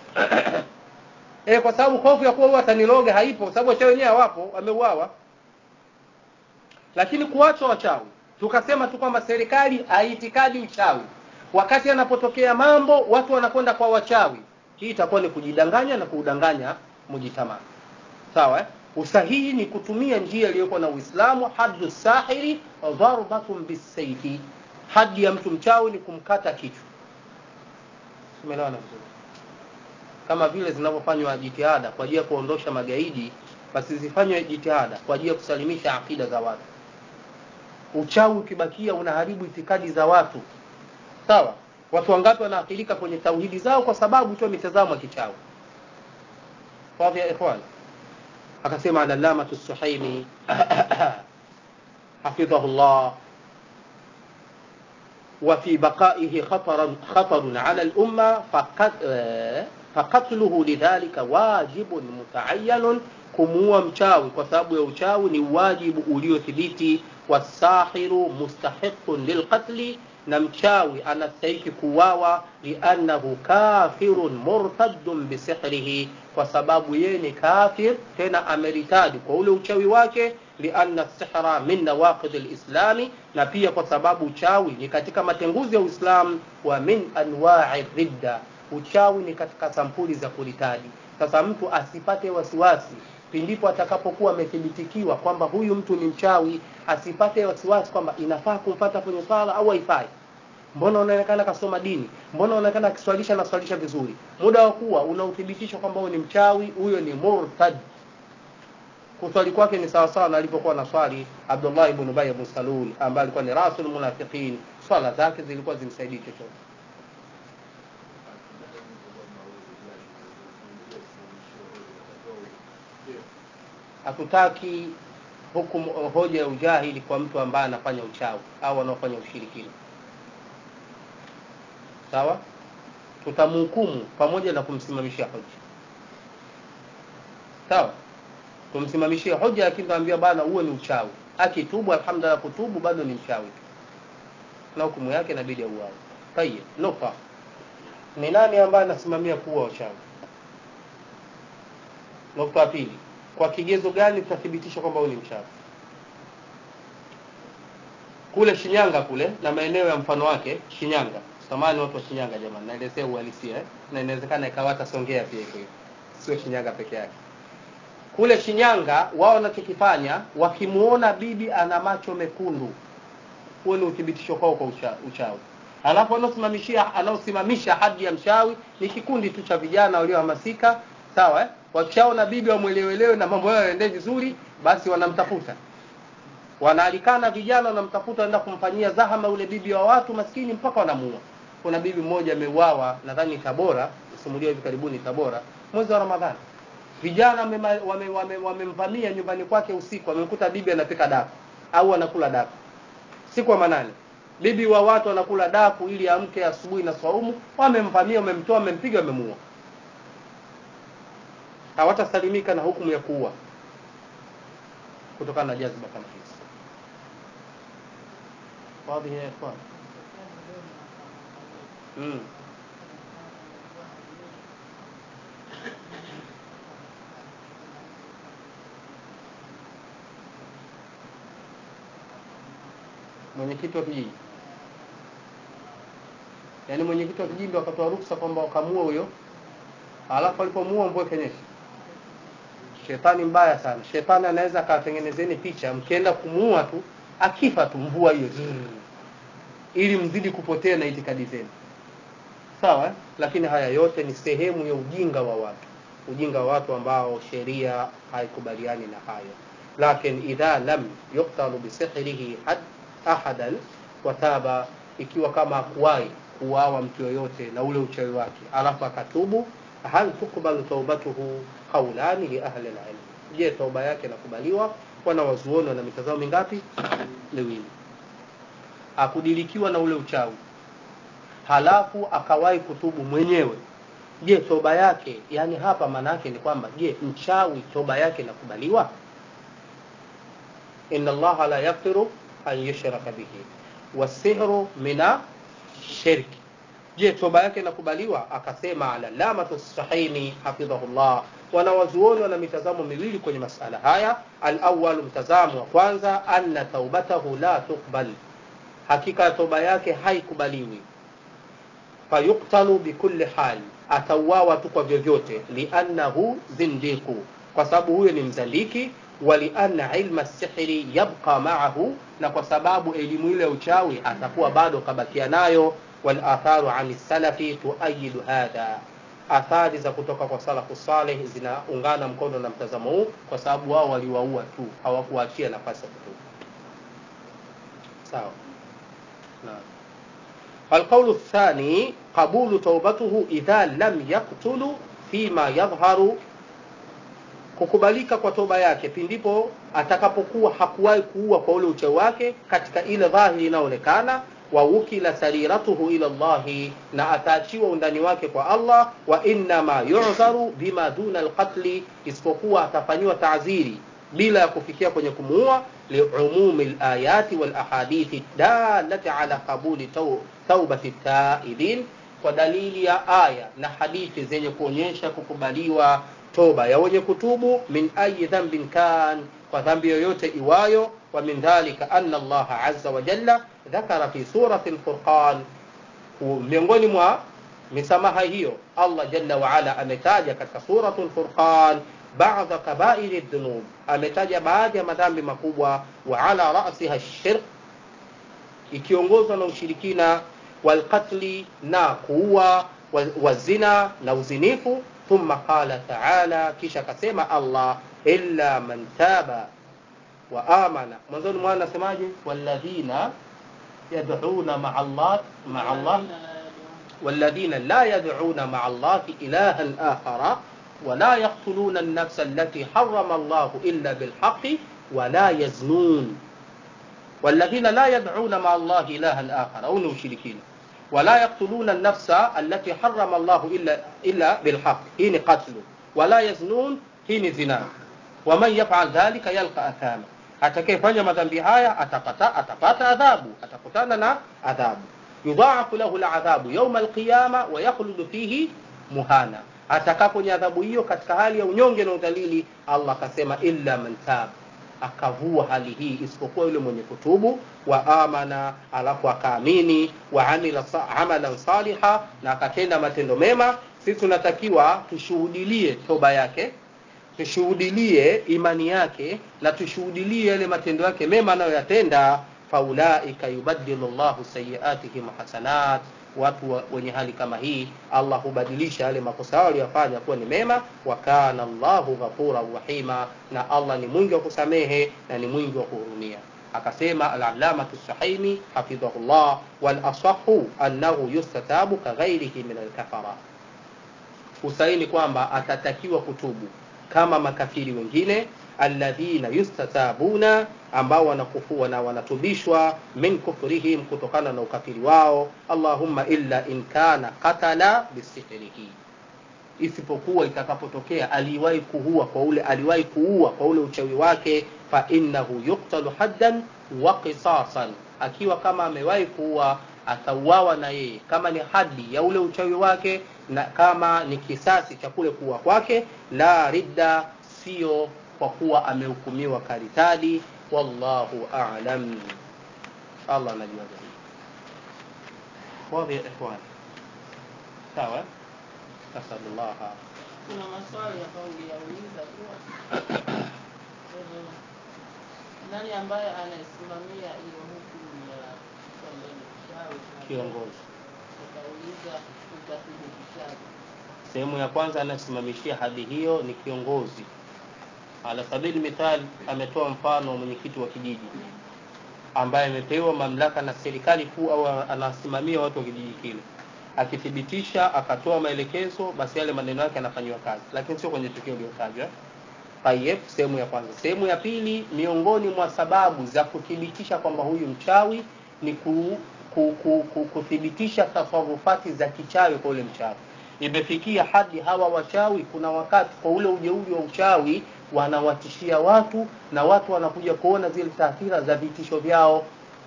e, kwa sababu hofu ya kuwa huwa ataniloga haipo sababu wachawi wenyewe hawapo wameuawa lakini kuachwa wachawi tukasema tu kwamba serikali haitikadi uchawi wakati anapotokea mambo watu wanakwenda kwa wachawi hii itakuwa ni kujidanganya na kuudanganya mujitamaa sawa eh? usahihi ni kutumia njia iliyokuwa na uislamu haddu sahiri dharbatun bisaifi hadi ya mtu mchawi ni kumkata kichwa umeelewana vizuri kama vile zinavyofanywa jitihada kwa ajili ya kuondosha magaidi basi zifanywe jitihada kwa ajili ya kusalimisha akida za watu uchawi ukibakia unaharibu itikadi za watu sawa watu wangapi wanaathirika kwenye tauhidi zao kwa sababu tu mitazamo ya kichawi fadhi ya ikhwan akasema alallamatu suhaimi hafidhahu llah وفي بقائه خطر خطر على الأمة فقتله لذلك واجب متعين kumuua mchawi kwa sababu ya uchawi ni wajibu uliothibiti wasahiru mustahiqun lilqatli na mchawi anastahiki kuwawa liannahu kafirun murtaddun bisihrihi kwa sababu yeye ni kafir tena ameritadi kwa ule uchawi wake lianna sihra min nawaqid lislami na pia kwa sababu uchawi ni katika matenguzi ya uislamu wa min anwai ridda uchawi ni katika sampuli za kuritadi sasa mtu asipate wasiwasi pindipo atakapokuwa amethibitikiwa kwamba huyu mtu ni mchawi asipate wasiwasi kwamba inafaa kumpata kwenye swala au haifai mbona unaonekana kasoma dini mbona unaonekana akiswalisha naswalisha vizuri muda wa kuwa una uthibitisho kwamba huyu ni mchawi huyo ni murtad kuswali kwake ni sawasawa na alipokuwa na swali abdullah ibn ubay ibn salul ambaye alikuwa ni rasul munafiqin swala zake zilikuwa zimsaidii chochote hatutaki hukumu hoja ya ujahili kwa mtu ambaye anafanya uchawi au anaofanya ushirikina sawa tutamhukumu pamoja na kumsimamishia hoja sawa tumsimamishie hoja lakini tuambia bana huo ni uchawi akitubu alhamdulillah kutubu bado ni mchawi na hukumu yake inabidi auawe tayeb nufa ni nani ambaye anasimamia kuwa wachawi nukta ya pili kwa kigezo gani tutathibitisha kwamba huyu ni mchawi kule Shinyanga kule na maeneo ya mfano wake Shinyanga samani watu wa Shinyanga jamani naelezea uhalisia eh? na inawezekana ikawa hata Songea pia iko hivyo sio Shinyanga peke yake kule Shinyanga wao wanachokifanya wakimuona bibi ana macho mekundu huo ni uthibitisho kwao kwa ucha, uchawi alafu anaosimamishia anaosimamisha hadi ya mchawi ni kikundi tu cha vijana waliohamasika sawa eh? wakishaona bibi wamwelewelewe na mambo yao yaendee vizuri basi wanamtafuta wanaalikana vijana wanamtafuta wanaenda kumfanyia zahama yule bibi wa watu maskini mpaka wanamuua kuna bibi mmoja ameuawa nadhani tabora simulia hivi karibuni tabora mwezi wa ramadhani vijana wamemvamia wame, wame, wame nyumbani kwake usiku wamemkuta bibi anapika daku au anakula daku siku wa manane bibi wa watu anakula daku ili amke asubuhi na swaumu wamemvamia wamemtoa wamempiga wamemuua hawatasalimika na hukumu ya kuua kutokana na jazba kama hizi واضح يا اخوان امم mwenyekiti wa kijiji yaani mwenyekiti wa kijiji ndo akatoa ruksa kwamba wakamua huyo alafu alipomuua mvua ikenyesha shetani mbaya sana shetani anaweza akawatengenezeni picha mkienda kumuua tu akifa tu mvua hiyo ili mzidi kupotea na itikadi zenu sawa eh? lakini haya yote ni sehemu ya ujinga wa watu ujinga wa watu ambao sheria haikubaliani na hayo lakin idha lam yuktalu bisihrihi had ahadan wataba ikiwa kama akuwai kuwawa mtu yoyote na ule uchawi wake alafu akatubu hal tukbalu taubatuhu qaulani li ahli alilm je tauba yake inakubaliwa wanawazuoni wana mitazamo mingapi miwili akudilikiwa na ule uchawi halafu akawahi kutubu mwenyewe je toba yake yani hapa maana yake ni kwamba je mchawi toba yake inakubaliwa inna allaha la yaghfiru an yushraka bihi wasihru mina shirki je toba yake inakubaliwa akasema alalamatu sahini hafidhahullah wanawazuoni wana mitazamo miwili kwenye masala haya alawal mtazamo wa kwanza anna taubatahu la tuqbal hakika toba yake haikubaliwi fayuktalu bikulli hali atauawa tu kwa vyovyote liannahu zindiku kwa sababu huyo ni mzandiki walianna ilma sihri yabqa maahu na kwa sababu elimu ile ya uchawi atakuwa bado kabakia nayo walatharu ani salafi tuayidu hadha athari za kutoka kwa salafu saleh zinaungana mkono na mtazamo huu kwa sababu wao waliwaua tu hawakuachia nafasi ya kutubu sawa naam القول الثاني قبول توبته إذا لم يقتل فيما يظهر kukubalika kwa toba yake pindipo atakapokuwa hakuwahi kuua kwa ule uchawi wake katika ile dhahiri inayoonekana wa wukila sariratuhu ila llahi na ataachiwa undani wake kwa allah wa innama yudharu bima duna alqatli isipokuwa atafanyiwa taaziri bila ya kufikia kwenye kumuua liumumi layati walahadithi dalati ala qabuli taubati taibin kwa dalili ya aya na hadithi zenye kuonyesha kukubaliwa toba ya wenye kutubu min ayi dhambin kan kwa dhambi yoyote iwayo wa min dhalika anna allaha aza wa jalla dhakara fi surati lfurqan miongoni mwa misamaha hiyo allah jalla waala ametaja katika suratu lfurqan bada kabairi dhunub ametaja baadhi ya madhambi makubwa wa ala rasiha shirk ikiongozwa na ushirikina walqatli na kuua wazina na uzinifu thumma qala taala kisha akasema allah illa man taba wa amana mwanzoni mwana nasemaje walladhina yad'una ma'a allah ma'a allah والذين لا يدعون مع الله إلها آخر ولا يقتلون النفس التي حرم الله إلا بالحق ولا يزنون والذين لا يدعون مع الله إلها آخر أو مشركين ولا يقتلون النفس التي حرم الله إلا إلا بالحق حين قتل ولا يزنون حين زنا ومن يفعل ذلك يلقى أثاما atakayefanya madhambi haya atapata atapata adhabu atakutana na adhabu yudhaafu lahu ladhabu yauma alqiyama wa yakhludu fihi muhana atakaa kwenye adhabu hiyo katika hali ya unyonge na udhalili allah akasema illa man tab akavua hali hii isipokuwa yule mwenye kutubu wa amana alafu akaamini wa amila sa- amalan saliha na akatenda matendo mema sisi tunatakiwa tushuhudilie toba yake tushuhudilie imani yake na tushuhudilie yale matendo yake mema anayoyatenda faulaika yubadilu llahu sayiatihim hasanat watu wa- wenye hali kama hii allah hubadilisha yale makosa yao waliyofanya kuwa ni mema wa kana llahu ghafuran rahima na allah ni mwingi wa kusamehe na ni mwingi wa kuhurumia akasema alalamatu sahimi hafidhahullah walasahu annahu yustatabu kaghairihi min alkafara usaini kwamba atatakiwa kutubu kama makafiri wengine alladhina yustatabuna ambao wanakufua na wanatubishwa min kufrihim kutokana na ukafiri wao allahumma illa in kana qatala bisihrihi isipokuwa itakapotokea aliwahi kuua kwa ule aliwahi kuua kwa ule uchawi wake fa innahu yuktalu haddan wa qisasan akiwa kama amewahi kuua atauawa na yeye kama ni hadi ya ule uchawi wake na kama ni kisasi cha kule kuua kwake la ridda sio kwa kuwa amehukumiwa karitadi wallahu a'lam allah anajua zaidi wadhi ya ikhwan sawa eh? nasalullaha kuna maswali ambayo uliyauliza kuwa eh, nani ambaye anayesimamia hiyo hukumu ya mtu ambaye ni mchawi na kiongozi ukauliza utathibitishaje sehemu ya kwanza anayesimamishia hadi hiyo ni kiongozi ala sabili mithal ametoa mfano wa mwenyekiti wa kijiji ambaye amepewa mamlaka na serikali kuu au anasimamia watu wa kijiji kile akithibitisha akatoa maelekezo basi yale maneno yake yanafanyiwa kazi lakini sio kwenye tukio iliyotajwa tayeb sehemu ya kwanza sehemu ya pili miongoni mwa sababu za kuthibitisha kwamba huyu mchawi ni ku, ku, ku, ku, kuthibitisha tasarufati za kichawi kwa ule mchawi imefikia hadi hawa wachawi kuna wakati kwa ule ujeuri wa uchawi wanawatishia watu na watu wanakuja kuona zile taathira za vitisho vyao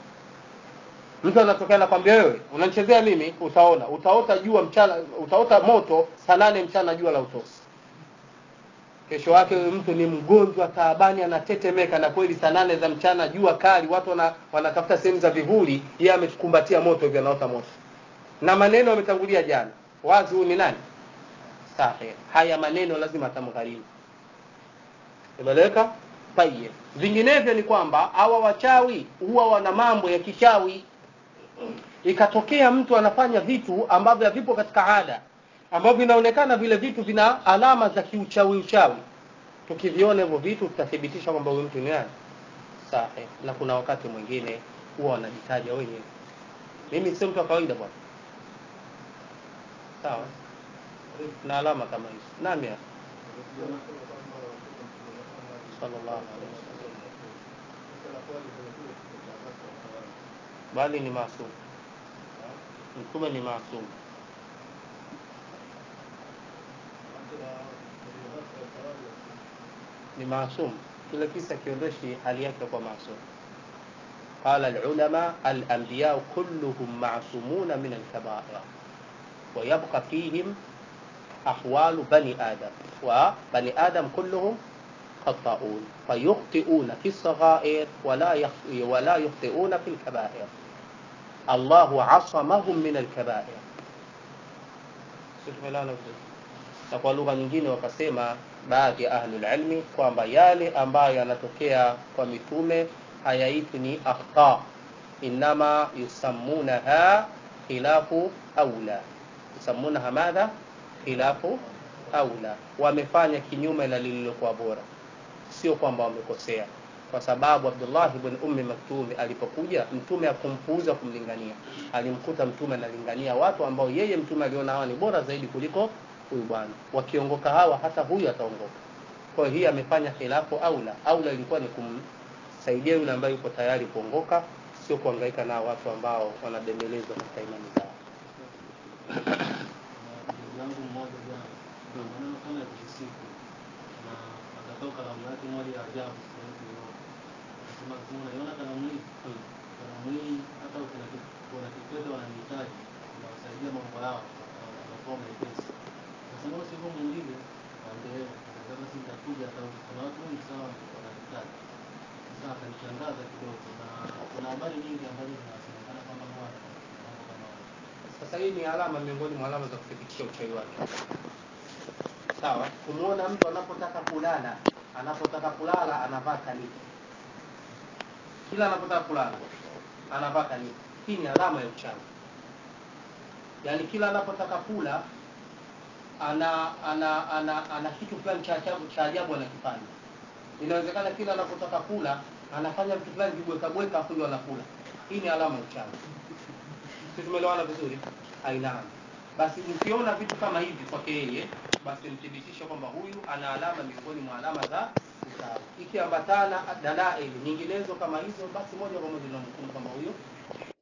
mtu anatokea nakwambia wewe unanichezea mimi utaona utaota jua mchana utaota moto saa nane mchana jua la utosi kesho yake huyu mtu ni mgonjwa taabani anatetemeka na kweli saa nane za mchana jua kali watu wana, wanatafuta sehemu za vivuli yeye amekumbatia moto hivyo anaota moto na maneno yametangulia jana wazi huyu ni nani sahi haya maneno lazima atamgharimu imeleweka tayeb vinginevyo ni kwamba hawa wachawi huwa wana mambo ya kichawi ikatokea mtu anafanya vitu ambavyo havipo katika ada ambavyo vinaonekana vile vitu vina alama za kiuchawi uchawi tukiviona hivyo vitu tutathibitisha kwamba huyu mtu ni nani sahi na kuna wakati mwingine huwa wanajitaja wenyewe mimi sio mtu wa kawaida bwana sawa na alama kama hizo nami ya sallallahu alaihi wasallam bali ni maasum mtume ni maasum ni maasum kila kisa kiondoshi hali yake kwa maasum قال العلماء الأنبياء كلهم معصومون من الكبائر ويبقى فيهم أحوال بني آدم وبني آدم كلهم خطاؤون فيخطئون في الصغائر ولا يخ- ولا يخطئون في الكبائر الله عصمهم من الكبائر Tumeelewana vizuri? na kwa lugha nyingine wakasema baadhi ya ahlul ilmi kwamba yale ambayo yanatokea kwa mitume hayaitwi ni akhta inama yusammunaha khilafu aula yusammunaha madha khilafu aula wamefanya kinyume na lililokuwa bora sio kwamba wamekosea kwa sababu abdullah ibn ummi maktumi alipokuja mtume akumpuuza kumlingania alimkuta mtume analingania watu ambao yeye mtume aliona hawa ni bora zaidi kuliko huyu bwana wakiongoka hawa hata huyu ataongoka kwa hiyo hii amefanya khilafu aula aula ilikuwa ni kumsaidia yule ambaye yuko tayari kuongoka sio kuhangaika nao watu ambao wanabembelezwa katika imani zao ndugu yangu mmoja jana na maneno kama ya kujisifu na akatoka kalamu yake moja ya ajabu siwezi kuiona akasema akasema unaiona kalamu hii Mm. kalamu hii hata kuna ki- kuna kifedha wananihitaji nawasaidia mambo yao wanakuwa mepesi nasema usiku mwingine kaambia sasa basi nitakuja hata kuna watu wengi sana wananihitaji Sasa akanishangaza kidogo, na kuna habari nyingi ambazo zinasemekana kwamba huwa anafanya mambo kama hayo. Sasa hii ni alama miongoni mwa alama za kuthibitisha uchawi wake. Sawa, kumwona mtu anapotaka kulala, anapotaka kulala anavaa kaniki, kila anapotaka kulala anavaa kaniki. Hii ni alama ya uchawi. Yaani kila anapotaka kula ana ana ana ana kitu fulani cha ajabu cha ajabu anakifanya. Inawezekana kila anapotaka kula anafanya vitu fulani vibweka bweka, afu ndio anakula. Hii ni alama ya uchawi. Sisi tumeelewana vizuri? Hainama. Basi mkiona vitu kama hivi kwake yeye, basi mthibitishe kwamba huyu ana alama miongoni mwa alama za uchawi. Ikiambatana dalaili nyinginezo kama hizo, basi moja kwa moja tunamhukumu kwamba huyo